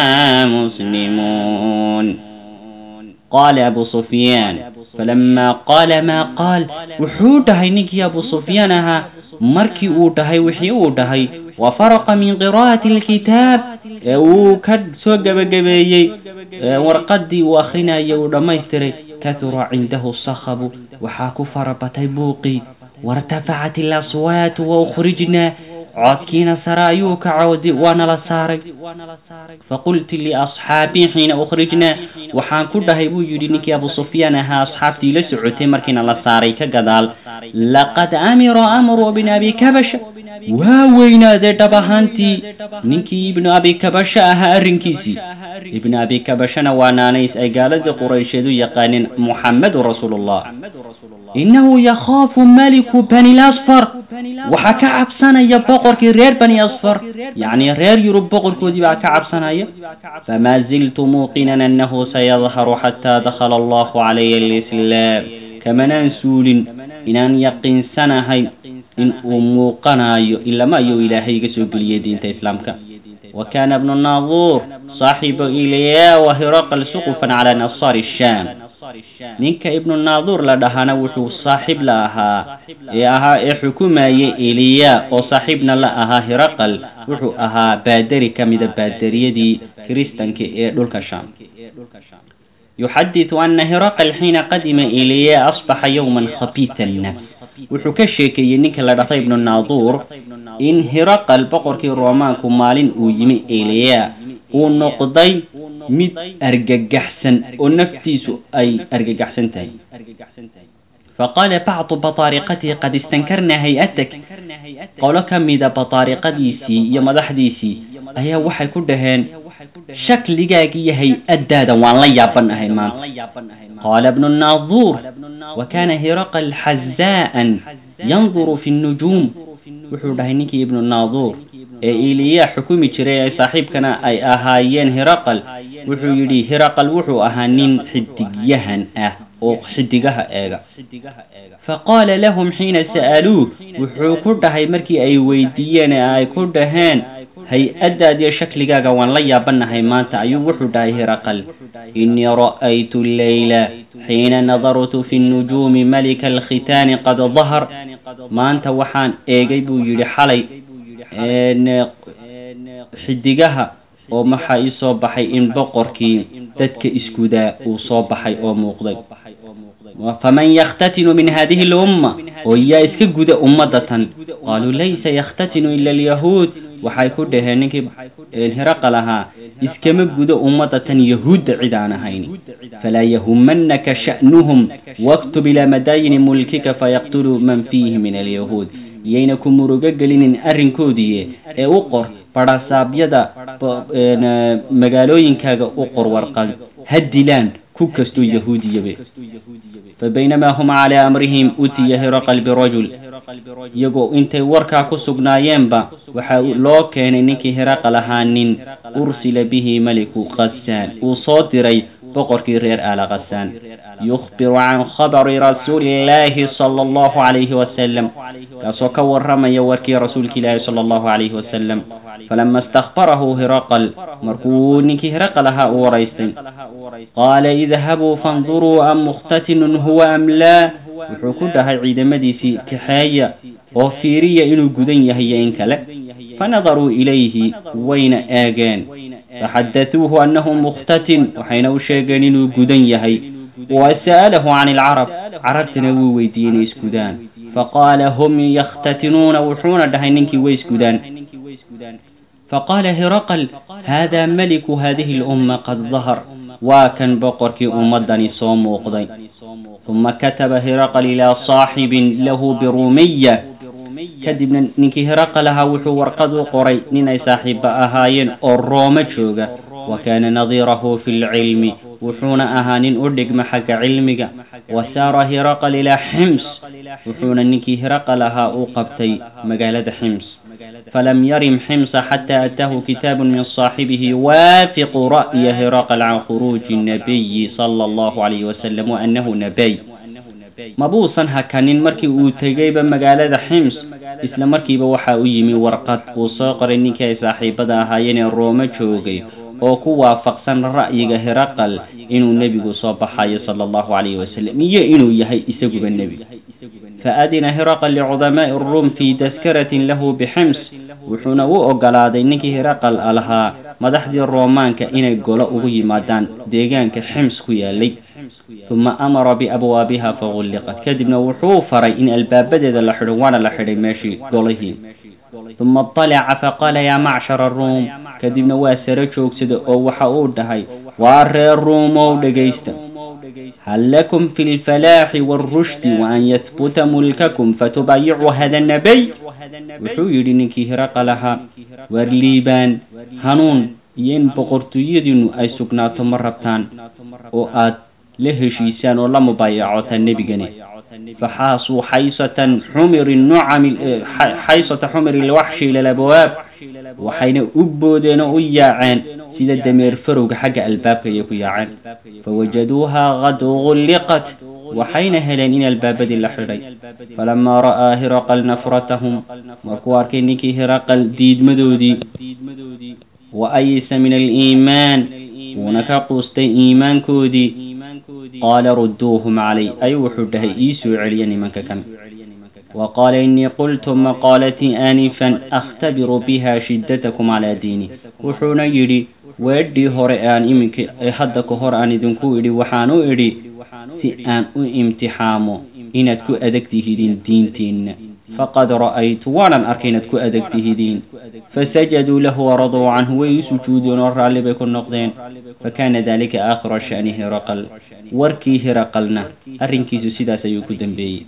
مسلمون قال أبو سفيان فلما قال ما قال وحوتهي نكي أبو سفيانها مركي أوتهي وحي أوتهي وفرق من قراءة الكتاب وكد سوق بقبيي ورقدي وأخرنا يوم ما يستري كثر عنده الصخب وحاكو فربتي بوقي وارتفعت الأصوات وأخرجنا codkiina sare ayuu ka cawdi waana la saaray faqultu liasxaabii xiina ukhrijnaa waxaan ku dhahay buu yidhi ninkii abu sufyaan ahaa asxaabtii la socotay markiina la saaray ka gadaal laqad amira amru bn abi kabasha waa weynaadee dhab ahaantii ninkii ibnu abi kabasha ahaa arrinkiisii ibnu abi kabashana waa naanays ay gaaladii quraysheed u yaqaaneen muxammedun rasuulullah innahu yakhaafu maliku bani lasfar waxaa ka cabsanaya boqorkii reer bani asfar yacni reer yurub boqorkoodii baa ka cabsanaya famaa ziltu muuqinan annahu sayadharu xataa dakhala allahu calaya alislaam kamanaan suulin inaan yaqiinsanahay in uu muuqanayo ilama ayuu ilaahay iga soo geliyay diinta islaamka wa kana ibnu naaduur saaxibu ilyaa wa hiraqal suqufan cala nasaari shaam ninka ibnu naaduur la dhahana wuxuu saaxiib la ahaa ee ahaa ee xukumayay eliya oo saaxiibna la ahaa hiraqal wuxuu ahaa baaderi ka mida baaderiyadii kiristanka ee dhulka shaam yuxadiثu ana hiraqal xiina qadima eliya asbaxa yowman khabiita nafs wuxuu ka sheekeeyey ninka la dhahda ibnu naaduur in hiraqal boqorkii roomaanku maalin uu yimi eliya uu noqday mid argagaxsan oo naftiisu ay argagaxsan tahay faqaala bacdu bataariqatihi qad istankarna hay-atak qolo ka mida bataariqadiisii iyo madaxdiisii ayaa waxay ku dhaheen shakligaaga iyo hay-addaada waan la yaabanahay maanta qaala ibnu naaduur wa kana hiraqal xazaa'an yanduru fi nnujuum wuxuu dhahay ninkii ibnu naaduur ee iliya xukumi jiray ee saaxiibkana ay ahaayeen hiraqal wuxuu yidhi hiraqal wuxuu ahaa nin xidigyahan ah oo xidigaha eega faqaala lahum xiina sa'aluuh wuxuu ku dhahay markii ay weydiiyeen ee ay ku dhaheen hay-addaad iyo shakligaaga waan la yaabanahay maanta ayuu wuxuu dhahay hiraqal innii ra'aytu leyla xiina nadartu fi nnujuumi malika alkhitaani qad dahar maanta waxaan eegay buu yidhi xalay xidigaha oo maxaa ii soo baxay in boqorkii dadka isgudaa uu soo baxay oo muuqday faman yakhtatinu min hadihi lumma oo yaa iska guda ummadda tan qaaluu laysa yakhtatinu ila alyahuud waxay ku dhaheen ninkii hiraqal ahaa iskama gudo ummadda tan yahuudda cid aan ahayn falaa yahumanaka sha'nuhum waktub ilaa madaayini mulkika fayaqtuluu man fiihi min alyahuud iyayna ku murugo gelinin arrinkoodii ee u qor badhasaabyada magaalooyinkaaga u qor warqad ha dilaan ku kastoo yahuudiyabe fabaynamaa hum calaa amrihim utiya hiraqal birajul iyagoo intay warkaa ku sugnaayeenba waxaa loo keenay ninkii hiraqal ahaa nin ursila bihi meliku khasaan uu soo diray boqorkii reer aala khasaan yukhbiru can khabari rasuuliillaahi sala allahu calayhi wasalam kaasoo ka waramaya warkii rasuulka ilaahi sala allahu calayhi wasalam falama istakbarahu hiraqal markuu ninkii hiraqal ahaa u waraystay qaala idhabuu fanduruu am mukhtatinun huwa am laa wuxuu ku dhahay ciidamadiisii kaxeeya oo fiiriya inuu gudan yahay iyo in kale fanadaruu ilayhi wayna eegeen faxadatuuhu annahu mukhtatin waxayna u sheegeen inuu gudan yahay wasa'alahu can ilcarab carabtana wuu weydiiyey inay isgudaan faqaala hum yakhtatinuuna wuxuuna dhahay ninkii way isgudaan faqaala hiraqal haadaa meliku hadihi lumma qad dahar waa kan boqorkii ummadani soo muuqday uma kataba hiraqal ilaa saaxibin lahu biruumiya kadibna ninkii hiraqal ahaa wuxuu warqad u qoray nin ay saaxiiba ahaayeen oo rooma jooga wa kaana nadiirahu fi lcilmi wuxuuna ahaa nin u dhigma xagga cilmiga wa saara hiraqal ilaa xims wuxuuna ninkii hiraqal ahaa u qabtay magaalada xims falam yarim ximsa xataa ataahu kitaabu min saaxibihi yuwaafiqu ra'ya hiraqal can khuruuji nabiyi sala allahu calayhi wasalam wa annahu nabay mabuusan hakanin markii uu tegayba magaalada xims isla markiiba waxa u yimi warqad uu soo qoray ninkii ay saaxiibada ahaayeen ee roome joogay oo ku waafaqsan ra'yiga hiraqal inuu nebigu soo baxayo sala allahu calayhi wasalam iyo inuu yahay isaguba nebi faadina hiraqal licudamaai ruum fii taskaratin lahu bixims wuxuuna u ogolaaday ninkii hiraqal lahaa madaxdii roomaanka inay golo ugu yimaadaan deegaanka xims ku yaalay uma amara biabwaabiha fagulliqat kadibna wuxuu faray in albaabadeeda la xidho waana la xidhay meeshii golihii uma طalaca faqaala yaa macshara ruum kadibna waa sare joogsada oo waxa uu dhahay waa reer ruumow dhegaysta hal lakum fi lfalaaxi wاlrushdi waan yahbuta mulkakum fatubaayicuu hada nabay wuxuu yidhi ninkii hiraqal ahaa waar liibaan hanuun iyo in boqortooyadiinu ay sugnaato ma rabtaan oo aad la heshiisaan oo la mubaayacotaan nebigani faxaasuu xaysatan xumiri nucami xaysata xumiri lwaxshi ila labwaab waxayna u boodeen oo u yaaceen sida dameer farowga xagga albaabka ayay ku yaaceen fawajaduuha qad gulliqat waxayna heleen in albaabadii la xidhay falamaa ra'aa hiraqal nafratahum markuu arkay ninkii hiraqal diidmadoodii wa ayisa min aliimaan wuuna ka quustay iimaankoodii qaala rudduuhum calay ayuu wuxuu dhahay ii soo celiya nimanka kan wa qaala innii qultu maqaalatii aanifan akhtabiru biha shiddatakum calaa diini wuxuuna yidhi weedhii hore aan iminka hadda ka hor aan idinku idhi waxaan u idhi si aan u imtixaamo inaad ku adag tihidiin diintiinna faqad ra'aytu waanan arkay inaad ku adag tihidiin fasajaduu lahu waraduu canhu way u sujuudeen oo raalli bay ku noqdeen fakana dalika aakhira sha'ni hiraqal warkii hiraqalna arrinkiisu sidaas ayuu ku dambeeyey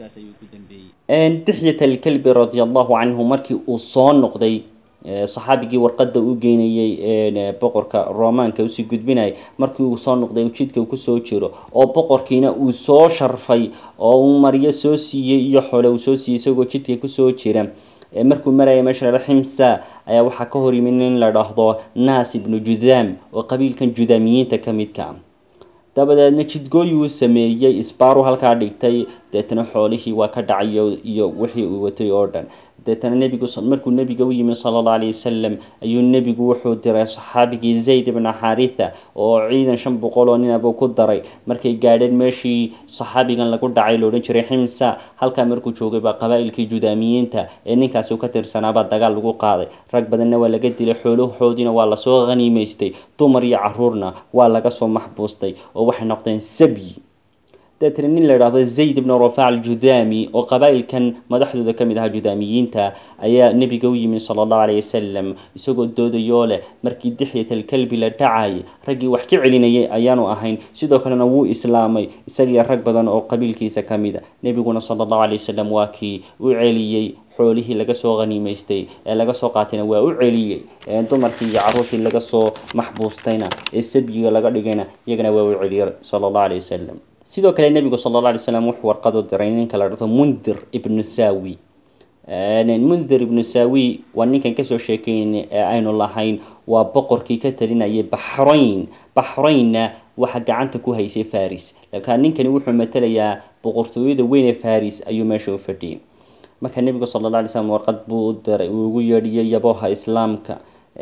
dixyat alkalbi radia allahu canhu markii uu soo noqday saxaabigii warqadda u geynayey boqorka romaanka usii gudbinayay markii uu soo noqday jidka kusoo jiro oo boqorkiina uu soo sharfay oo uu maryo soo siiyey iyo xole uu soo siiyey isagoo jidka kusoo jira markuu maraya meesha la ximsa ayaa waxaa ka hor yimid nin la dhahdo naas ibnu judaam oo qabiilkan judaamiyiinta ka midka ah dabadeedna jidgooyuu sameeyey isbaaru halkaa dhigtay deetana xoolihii waa ka dhacay iyo wixii uu watay oo dhan deetana nebigu markuu nebiga u yimi sala allahu alayh wasalam ayuu nebigu wuxuu diray saxaabigii zayd ibna xaritha oo ciidan shan boqol oo ninabuu ku daray markay gaadheen meeshii saxaabigan lagu dhacay la odhan jiray ximsa halkaa markuu joogay baa qabaa'ilkii judaamiyiinta ee ninkaasi ka tirsanaabaa dagaal lagu qaaday rag badanna waa laga dilay xoolahoodiina waa lasoo khaniimaystay dumar iyo caruurna waa laga soo maxbuustay oo waxay noqdeen sabyi deetana nin la idhahdo zayd ibnu rafac aljudaami oo qabaa'ilkan madaxdooda ka mid ahaa judaamiyiinta ayaa nebiga u yimi sala allahu alayh wasalam isagoo doodayoo leh markii dixyat alkalbi la dhacayay raggii wax ka celinayay ayaanu ahayn sidoo kalena wuu islaamay isagiyo rag badan oo qabiilkiisa ka mid a nebiguna sala allahu alayh wasalam waa kii u celiyey xoolihii laga soo khaniimaystay ee laga soo qaatayna waa u celiyey dumarkii iyo caruurtii laga soo maxbuustayna ee sabyiga laga dhigayna iyagana waa u celiyey sala allahu alayh wasalam sidoo kale nebigu sala alla alay slam wuxuu warqad u diray ninka la dhahdo mundir ibnu sawi mundir ibnu sawi waa ninkan kasoo sheekeynay ee aynu lahayn waa boqorkii ka talinayay baxrayn baxraynna waxa gacanta ku haysay faris laakiin ninkani wuxuu matalayaa boqortooyada weyn ee faris ayuu meesha u fadhiyay marka nebigu sala alla alay slam warqad buu u diray uu ugu yeedhiyay yaboha islaamka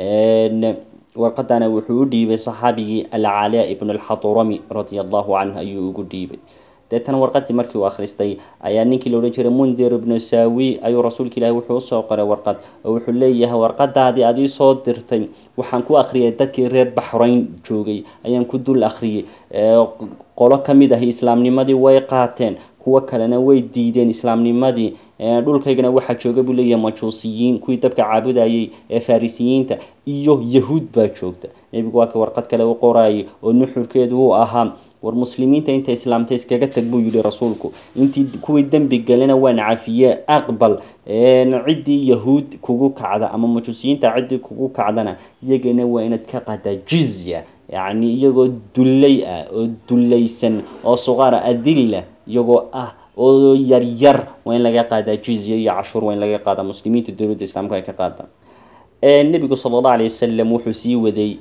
warqadana wuxuu u dhiibay saxaabigii alcalaa ibnu alxaturami radia allahu canhu ayuu ugu dhiibay deetana warqadii markii uu akhristay ayaa ninkii la odhan jiray mundir ibnu saawi ayuu rasuulka ilaahi wuxuu usoo qoray warqad oo wuxuu leeyahay warqadaadii aad ii soo dirtay waxaan ku akhriyay dadkii reer baxrayn joogay ayaan ku dul akhriyay qolo ka mid ahi islaamnimadii way qaateen kuwo kalena way diideen islaamnimadii dhulkaygana waxaa jooga buu leeyahay majuusiyiin kuwii dabka caabudayay ee farisiyiinta iyo yahuud baa joogta nebigu waa ka warqad kale u qorayay oo nuxurkeedu uu ahaa war muslimiinta inta islaamta iskaga tag buu yihi rasuulku intii kuwii dembi galena waan cafiye aqbal ciddii yahuud kugu kacda ama majuusiyiinta ciddii kugu kacdana iyagana waa inaad ka qadaa jizya yacni iyagoo dullay ah oo dullaysan oo suqaara adilla iyagoo ah oo yaryar waa in laga qaadaa jizya iyo cashuur waa in laga qaadaa muslimiinta dowladda islaamka ay ka qaadaan nebigu sala allahu alay wasalam wuxuu sii waday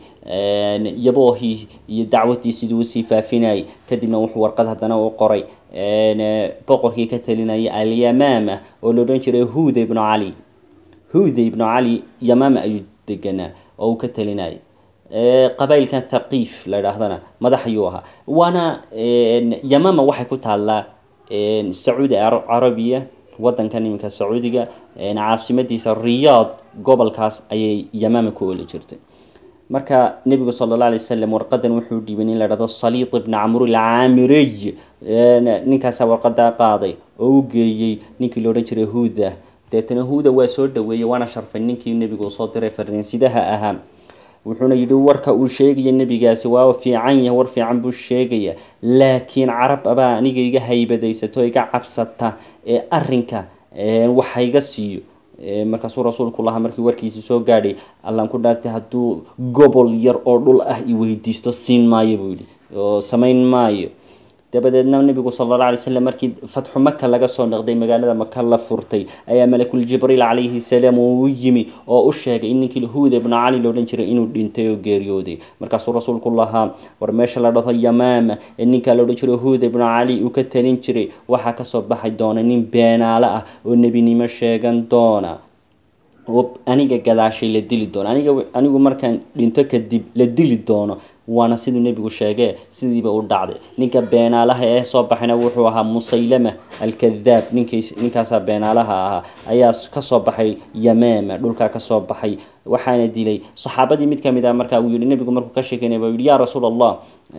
yaboohii iyo dacwadii siduu usii faafinayay kadibna wuxuu warqad haddana u qoray boqorkii ka talinayay alyamaama oo la odhan jiray huda ibnu cali huda ibnu cali yamaama ayuu deganaa oo uu ka talinayay qabailkan thaqiif la idhaahdana madax ayuu ahaa waana yamaama waxay ku taallaa sacuudi carabiya wadankan iminka sacuudiga caasimadiisa riyaad gobolkaas ayay yamaama ku oli jirtay marka nebigu sala alla alay wasalam warqadan wuxuu dhiibay nin la dhahdo saliid ibna camru alcaamiriy ninkaasaa warqadaa qaaday oo u geeyey ninkii la odhan jiray huuda deetana huuda waa soo dhaweeyey waana sharfay ninkii nebigu soo diray fariinsidaha ahaa wuxuuna yidhi warka uu sheegaya nebigaasi waa fiican yahay war fiican buu sheegaya laakiin carab abaa aniga iga haybadaysato iga cabsata ee arrinka waxa iga siiyo markaasuu rasuulku lahaa markii warkiisi soo gaadhay allaan ku dhaartay hadduu gobol yar oo dhul ah i weydiisto siin maayo buu yidhi oo samayn maayo dabadeedna nebigu sala alla alay slam markii fatxu maka laga soo noqday magaalada maka la furtay ayaa malakul jibriil calayhi salaam uu u yimi oo u sheegay in ninkii huuda ibnu cali loodhan jiray inuu dhintay oo geeriyooday markaasuu rasuulku lahaa war meesha la dhaho yamaama ee ninkaa loodhan jiray huuda ibnu cali uu ka talin jiray waxaa kasoo baxay doona nin beenaale ah oo nebinimo sheegan doona oo aniga gadaashay la dili doono aniga anigu markaan dhinto kadib la dili doono waana siduu nebigu sheegee sidiiba u dhacday ninka beenaalaha ee soo baxayna wuxuu ahaa musaylama alkadaab ninkiis ninkaasaa beenaalaha ahaa ayaa kasoo baxay yamaama dhulkaa kasoo baxay waxaana dilay saxaabadii mid kamid ah markaa uu yihi nebigu markuu ka sheekeynaya buu yihi yaa rasuul allah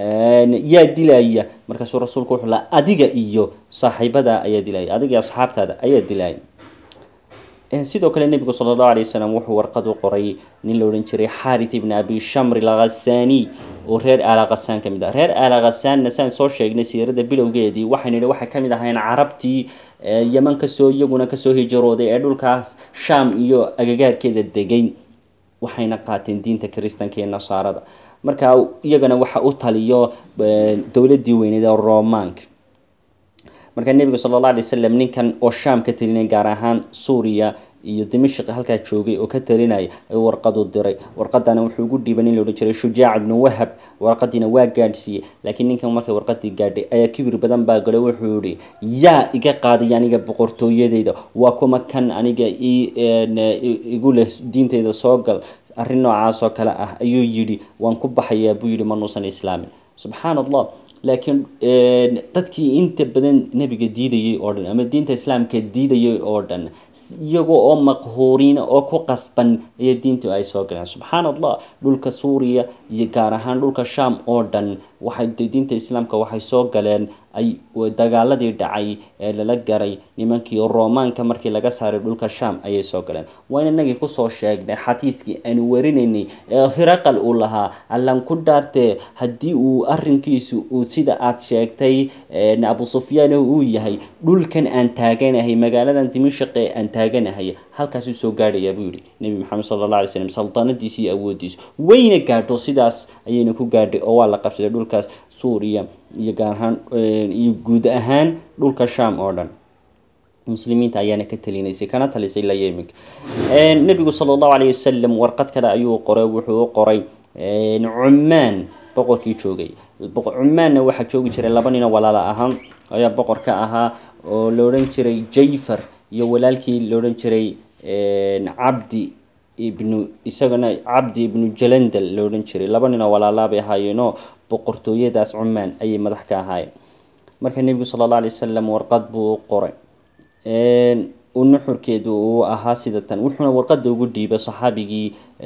yaa dilaya markaasuu rasuulku wuxuu laha adiga iyo saaxiibada ayaa dilaya adiga iyo asxaabtaada ayaa dilaya sidoo kale nebigu sala allahu alay wasalam wuxuu warqad u qoray nin la odhan jiray xarit ibn abi shamr alghasani oo reer aala khasaan ka mid ah reer aala khasaanna saan soo sheegnay siirada bilowgeedii waxaynu idhi waxay kamid ahayn carabtii yeman kasoo iyaguna kasoo hijrooday ee dhulkaas sham iyo agagaarkeeda degay waxayna qaateen diinta kiristanka iyo nasaarada marka iyagana waxa u taliyo dowladii weyneed ee romanka markaa nebigu sala alla alay wasalam ninkan oo sham ka talinaya gaar ahaan suuriya iyo dimashq halkaa joogay oo ka talinaya ayuu warqad u diray warqadana wuxuu ugu dhiiban in la odhan jiray shujaac ibnu wahab warqadiina waa gaadhsiiyey laakiin ninkan markay warqadii gaadhay ayaa kibir badan baa galay wuxuu yihi yaa iga qaaday aniga boqortooyadeyda waa kuma kan aniga igu leh diinteyda soo gal arrin noocaas oo kale ah ayuu yidhi waan ku baxayaa buu yidhi manuusan islaamin subxaan allah laakiin dadkii inta badan nebiga diidayay oo dhan ama diinta islaamka diidayay oo dhan iyaga oo maqhuuriina oo ku qasban ayaa diinta ay soo galeen subxaan allah dhulka suuriya iyo gaar ahaan dhulka sham oo dhan waxay diinta islaamka waxay soo galeen ay dagaaladii dhacay ee lala garay nimankii romaanka markii laga saaray dhulka sham ayay soo galeen waa in inagii kusoo sheegnay xadiidkii aanu warinaynay ee hiraqal uu lahaa allan ku dhaartee haddii uu arrinkiisu uu sida aad sheegtay abu sufyaan uu yahay dhulkan aan taaganahay magaaladan dimashaq ee aan taaganahay halkaasuu soo gaadhayaa buu yihi nebi maxamed sala alla alay slam saltanadiisa iyo awoodiisu wayna gaadho sidaas ayayna ku gaadhay oo waa la qabsaday dhulkaas suuriya iyo gaar ahaan iyo guud ahaan dhulka sham oo dhan muslimiinta ayaana ka talinaysay kana talisay ilaa yeminka nebigu sala allahu calayhi wasalam warqad kale ayuu qoray wuxuu u qoray cumaan boqorkii joogay cumaanna waxaa joogi jiray laba nino walaala ahaan ayaa boqor ka ahaa oo la odhan jiray jayfar iyo walaalkii la odhan jiray cabdi ibnu isagana cabdi ibnu jalandal la odhan jiray laba nin oo walaalaa bay ahaayeenoo boqortooyadaas cumaan ayay madax ka ahaayeen marka nebigu sala alla alay wasalam warqad buu u qoray nuxurkeedu uu ahaa sida tan wuxuuna warqada ugu dhiibay saxaabigii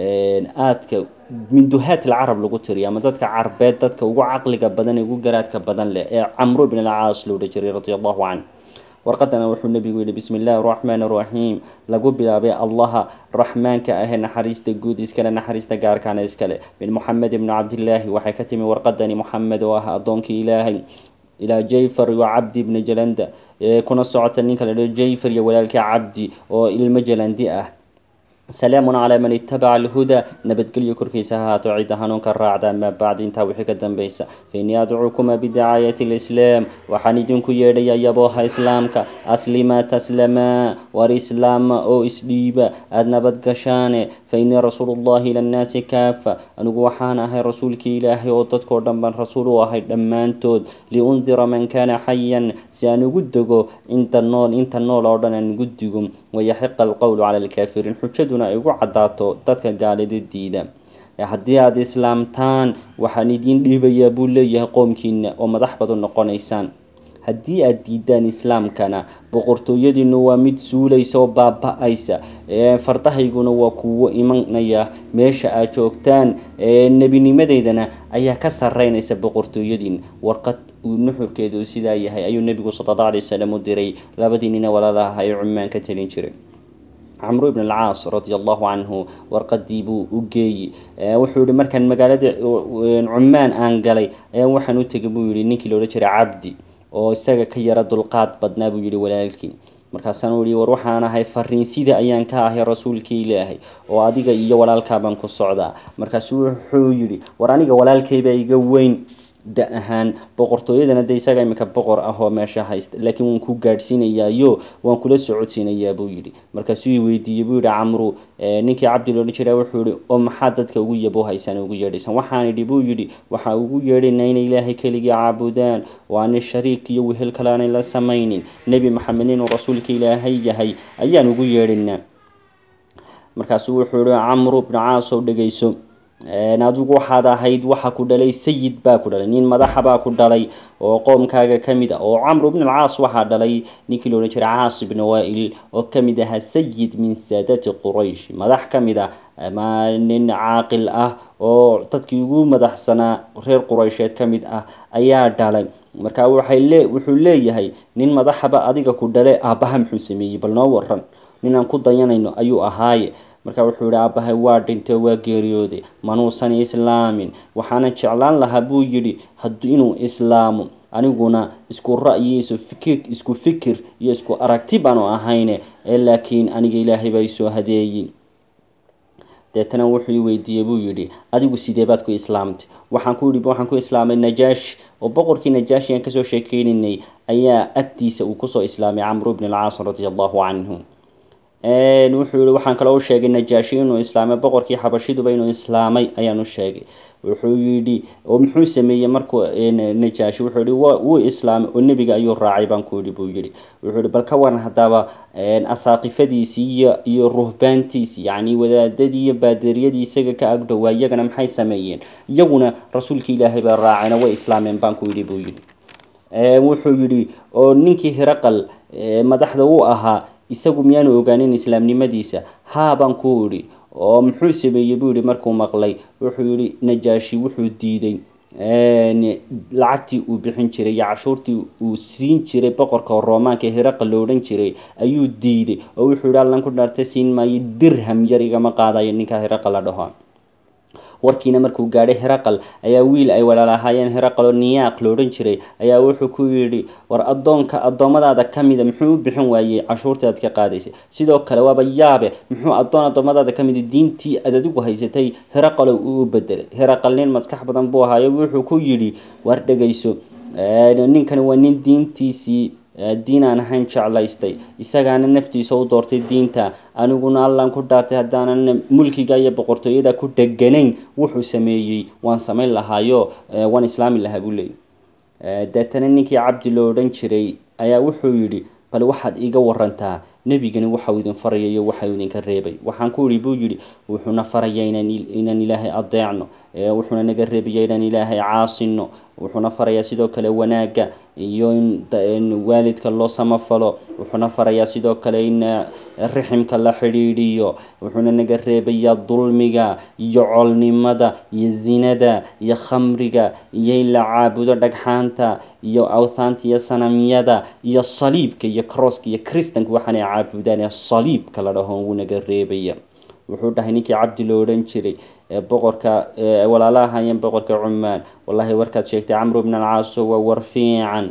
aadka min duhaat alcarab lagu tiriyo ama dadka carbeed dadka ugu caqliga badan ee ugu garaadka badan leh ee camru ibn alcaas loo odhan jiray radia allahu canh warqadana wuxuu nebigu yihi bismi illaahi araxmaan araxiim lagu bilaabay allaha raxmaanka ahee naxariista guud iskale naxariista gaarkaana iskale min moxamed ibni cabdillaahi waxay ka timi warqadani moxamed oo ah addoonkii ilaahay ilaa jayfar iyo cabdi ibni jalanda kuna socota ninka la dhaho jayfar iyo walaalkii cabdi oo ilmo jalandi ah salaamun calaa man itabaca alhudaa nabadgelyo korkiisa ha haato cidda hanuunka raacda amaa bacdi intaa wixii ka dambaysa fainii adcukuma bidacaayati alislaam waxaan idinku yeedhaya yabooha islaamka aslimaa taslamaa war islaama oo isdhiiba aada nabad gashaane fainii rasuulu llahi ila nnaasi kaafa anigu waxaan ahay rasuulkii ilaahay oo dadkoo dhan baan rasuul u ahay dhammaantood liundira man kaana xayan si aan ugu dego inta nool inta nool oo dhan aan ugu digo wayaxiqa alqowlu cala alkaafiriin xujaduna ay ugu caddaato dadka gaalida diida haddii aada islaamtaan waxaan idiin dhiibayaa buu leeyahay qoomkiina oo madax baad u noqonaysaan haddii aada diidaan islaamkana boqortooyadiinu waa mid suulaysa oo baaba-aysa fardahayguna waa kuwo imanaya meesha aad joogtaan nebinimadeydana ayaa ka sareynaysa boqortooyadiin warqad uu nuxurkeedu sidaa yahay ayuu nebigu sala alla alay wasalam u diray labadii nina walaalaha ee cumaan ka talin jiray camru ibn alcaas radia allahu canhu warqadii buu u geeyi wuxuu yihi markaan magaalada cumaan aan galay ayaa waxaan u tegay buu yihi ninkii la odhan jiray cabdi oo isaga ka yara dulqaad badnaa buu yihi walaalkii markaasaan u yihi war waxaan ahay fariin sida ayaan ka ahay rasuulkii ilaahay oo adiga iyo walaalkaabaan ku socdaa markaasu wuxuu yihi war aniga walaalkaybaa iga weyn da ahaan boqortooyadana de isaga iminka boqor ah oo meesha haysta laakiin waan ku gaadhsiinayaayo waan kula socodsiinayaa buu yidhi markaasuu i weydiiyey buu yihi camru ninkii cabdi loodhan jira wuxuu yihi oo maxaa dadka ugu yabo haysaan ugu yeedhaysaan waxaan idhi buu yidhi waxaa ugu yeedhaynaa inay ilaahay keligii caabudaan oo aanay shariik iyo wehel kale aanay la samaynin nebi maxamed inuu rasuulka ilaahay yahay ayaan ugu yeedhaynaa markaasuu wuxuu yihi camru bnu caasow dhegayso adigu waxaad ahayd waxa ku dhalay sayid baa ku dhalay nin madaxa baa ku dhalay oo qoomkaaga ka mid ah oo camru bn alcaas waxaa dhalay ninkii la odhan jiray caas ibn waail oo ka mid ahaa sayid min saadati quraysh madax ka mid ah ama nin caaqil ah oo dadkii ugu madaxsanaa reer quraysheed ka mid ah ayaa dhalay marka waxay lee wuxuu leeyahay nin madaxaba adiga ku dhale aabbaha muxuu sameeyey bal noo waran ninaan ku dayanayno ayuu ahaaye marka wuxuu yihi aabbahay waa dhintay waa geeriyooday manuusan islaamin waxaana jeclaan lahaa buu yidhi inuu islaamo aniguna isku ra'yi isku fikir iyo isku aragti baanu ahayne laakiin aniga ilaahay baa isoo hadeeyin deetana wuxuu i weydiiyey buu yidhi adigu sidee baad ku islaamtay waxaan ku yidhi waxaan ku islaamay najaash oo boqorkii najaashi aan kasoo sheekeynaynay ayaa agtiisa uu kusoo islaamay camru bn alcaas radia allahu canhu wuxuu yihi waxaan kaloo u sheegay najaashi inuu islaamay boqorkii xabashiduba inuu islaamay ayaan u sheegay wuxuu yidhi oo muxuu sameeyey markuu najaashi wuxuu yihi wuu islaamay oo nebiga ayuu raacay baan ku yidhi buu yidhi wuxuu yihi bal ka waran haddaba asaaqifadiisii iyo iyo ruhbaantiisii yacni wadaadadii iyo baaderiyadii isaga ka agdhowaa iyagana maxay sameeyeen iyaguna rasuulka ilaahay baa raacayna way islaameen baan ku yidhi buu yidhi wuxuu yidhi oo ninkii hiraqal madaxda u ahaa isagu miyaanu ogaanin islaamnimadiisa haa baan ku idhi oo muxuu sameeyey buu yihi markuu maqlay wuxuu yihi najaashi wuxuu diiday lacagtii uu bixin jiray iyo cashuurtii uu siin jiray boqorka roomaanka hiraqa lo odhan jiray ayuu diiday oo wuxuu yihi allan ku dhaarta siin maayo dirham yar igama qaadayo ninka hiraqa la dhaho warkiina markuu gaadhay heraqal ayaa wiil ay walaalahaayeen heraqal oo niyaaq lo odhan jiray ayaa wuxuu ku yidhi war addoonka addoommadaada ka mida muxuu u bixin waayey cashuurtii aad ka qaadaysay sidoo kale waaba yaabe muxuu addoon addoommadaada ka mida diintii aad adigu haysatay heraqalow uu bedelay heraqal nin maskax badan buu ahaayo wuxuu ku yidhi war dhegayso ninkani waa nin diintiisii diin aan ahayn jeclaystay isagaana naftiisa u doortay diinta aniguna allan ku dhaartay haddaanan mulkiga iyo boqortooyada ku dheganayn wuxuu sameeyey waan samayn lahaayo waan islaami lahaa buu leeyay deetana ninkii cabdi lo odhan jiray ayaa wuxuu yidhi bal waxaad iiga warantaa nebigani waxau idin faraya iyo waxau idinka reebay waxaan ku idhi buu yidhi wuxuuna faraya inaan ilaahay adeecno wuxuuna naga reebaya inaan ilaahay caasino wuxuuna farayaa sidoo kale wanaagga iyo in waalidka loo samafalo wuxuuna farayaa sidoo kale in riximka la xidhiidhiyo wuxuuna naga reebayaa dulmiga iyo colnimada iyo zinada iyo khamriga iyo in la caabudo dhagxaanta iyo awthaanta iyo sanamyada iyo saliibka iyo crosska iyo kristanka waxaanay caabudaan ee saliibka la dhaho wuu naga reebaya wuxuu dhahay ninkii cabdi lo odhan jiray boqorka walaala ahaayeen boqorka cumaan wallahi warkaad sheegtay camru bn alcaaso waa war fiican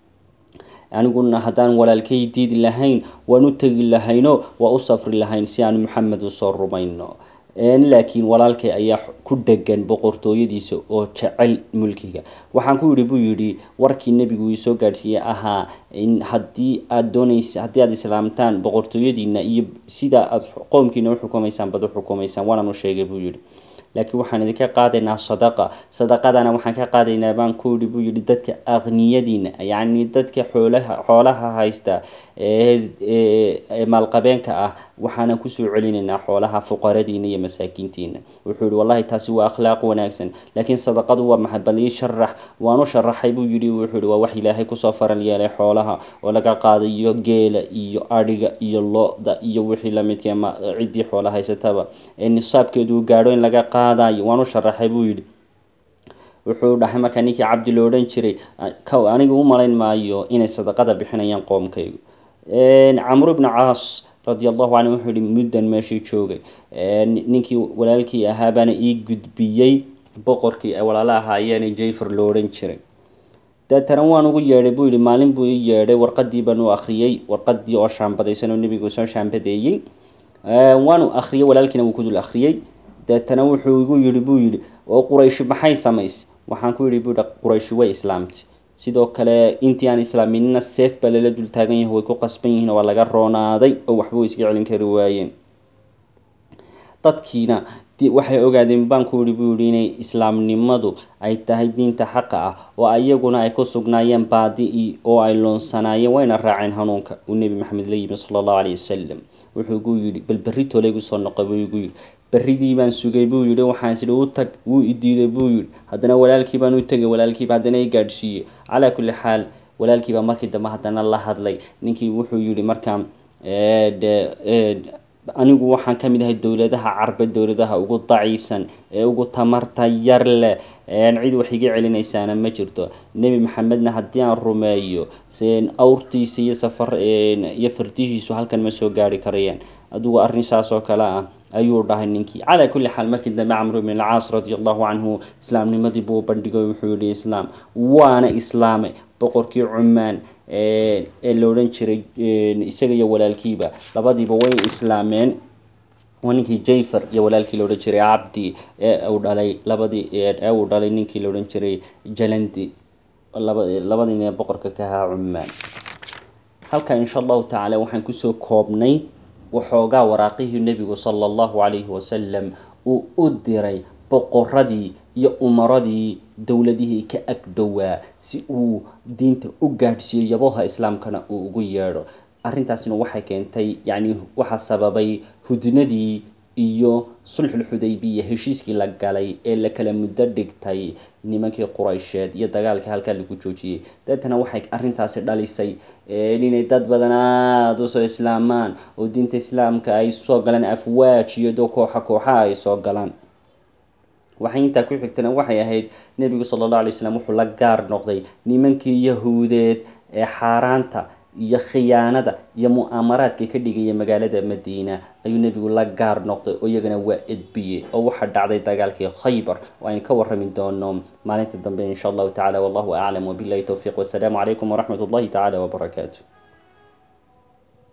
aniguna haddaan walaalkay diidi lahayn waan u tegi lahayno waa u safri lahayn si aan maxamed usoo rumayno laakiin walaalkay ayaa ku dhegan boqortooyadiisa oo jecel mulkiga waxaan ku yidhi buu yidhi warkii nebigu ii soo gaadhsiiyey ahaa in haddii aada doonaysa haddii aada islaamtaan boqortooyadiina iyo sida aada qoomkiina uxukumaysaan bad uxukumaysaan waanaan u sheegay buu yidhi laakiin waxaan idinka qaadaynaa sadaqa sadaqadana waxaan ka qaadaynaa baan ku yidhi buu yidhi dadka aqniyadiina yacni dadka xoolaha xoolaha haysta ee maalqabeenka ah waxaanan kusoo celinaynaa xoolaha fuqaradiina iyo masaakiintiina wuxuu yihi wallahi taasi waa akhlaaq wanaagsan laakiin sadaqadu waa maxay bal ii sharax waan u sharaxay buu yidhi wuxuu yihi waa wax ilaahay kusoo faral yeelay xoolaha oo laga qaadayo geela iyo adhiga iyo lo-da iyo wixii lamidka ciddii xoola haysataba ee nisaabkeedu gaadho in laga qaadayo waan u sharaxay buu yidhi wuxuu dhahay markaa ninkii cabdi lo odhan jiray aniga u malayn maayo inay sadaqada bixinayaan qoomkaygu camru bnu caas radi allahu canhu wuxuu yihi muddan meeshii joogay ninkii walaalkii ahaa baana ii gudbiyey boqorkii ay walaalo ahaayeen jayfer lo odhan jiray deetana waan ugu yeedhay buu yihi maalin buu ii yeedhay warqadii baan u akhriyey warqadii oo shaambadaysan oo nebigu soo shaambadeeyey waanu akhriyey walaalkiina wuu ku dul akhriyey deetana wuxuu igu yidhi buu yidhi oo qurayshi maxay samaysay waxaan ku yidhi buu yihi qurayshi way islaamtay sidoo kale intii aan islaaminina seef baa lala dul taagan yahay way ku qasban yihiin waa laga roonaaday oo waxba way iska celin kari waayeen dadkiina waxay ogaadeen baan ku yihi buu yihi inay islaamnimadu ay tahay diinta xaqa ah oo iyaguna ay ku sugnaayeen baadi-i oo ay loonsanaayeen wayna raaceen hanuunka uu nebi maxamed la yimi sala allahu caleyhi wasalam wuxuu gu yidhi bal berri tole igu soo noqo buu igu yidhi berridii baan sugay buu yidhi waxaan is idhi u tag wuu idiiday buu yidhi haddana walaalkii baan u tegay walaalkiiba haddana i gaadhsiiyey calaa kulli xaal walaalkiiba markii dambe haddana la hadlay ninkii wuxuu yidhi markaa anigu waxaan ka mid ahay dowladaha carbe dowladaha ugu daciifsan ee ugu tamarta yar leh cid wax iga celinaysaana ma jirto nebi maxamedna haddii aan rumeeyo awrtiisa iyo safar iyo fardihiisu halkan ma soo gaari karayaan adugu arrin saas oo kale ah ayuu dhahay ninkii calaa kulli xaal markii dambe camru bn alcaas radi allahu canhu islaamnimadii buu bandhigay wuxuu yihi islaam waana islaamay boqorkii cumaan ee la odhan jiray isaga iyo walaalkiiba labadiiba way islaameen waa ninkii jayfer iyo walaalkii la odhan jiray cabdi ee uu dhalay labadii ee uu dhalay ninkii la odhan jiray jalandi laba labadiina boqorka ka ahaa cumaan halka insha allahu tacaala waxaan kusoo koobnay waxoogaa waraaqihii nebigu sala allahu calayhi wasalam uu u diray boqoradii iyo umaradii dowladihii ka agdhowaa si uu diinta u gaadhsiiyo yaboha islaamkana uu ugu yeedho arrintaasina waxay keentay yacni waxaa sababay hudnadii iyo sulxulxudaybiya heshiiskii la galay ee la kala muddo dhigtay nimankii quraysheed iyo dagaalkii halkaa lagu joojiyey deetana waxay arrintaasi dhalisay inay dad badan aada usoo islaamaan oo diinta islaamka ay soo galaan afwaaj iyadoo kooxa kooxa ay soo galaan waxay intaa ku xigtana waxay ahayd nebigu sala allahu alay slam wuxuu la gaar noqday nimankii yahuudeed ee xaaraanta iyo khiyaanada iyo mu'aamaraadka ka dhigaya magaalada madiina ayuu nebigu la gaar noqday oo iyagana waa edbiyey oo waxaa dhacday dagaalkii khaybar oo aynu ka warrami doono maalinta dambe insha allahu tacala wallahu aclam wabillahi towfiiq wasalaamu calaykum waraxmat ullahi tacala wabarakaatu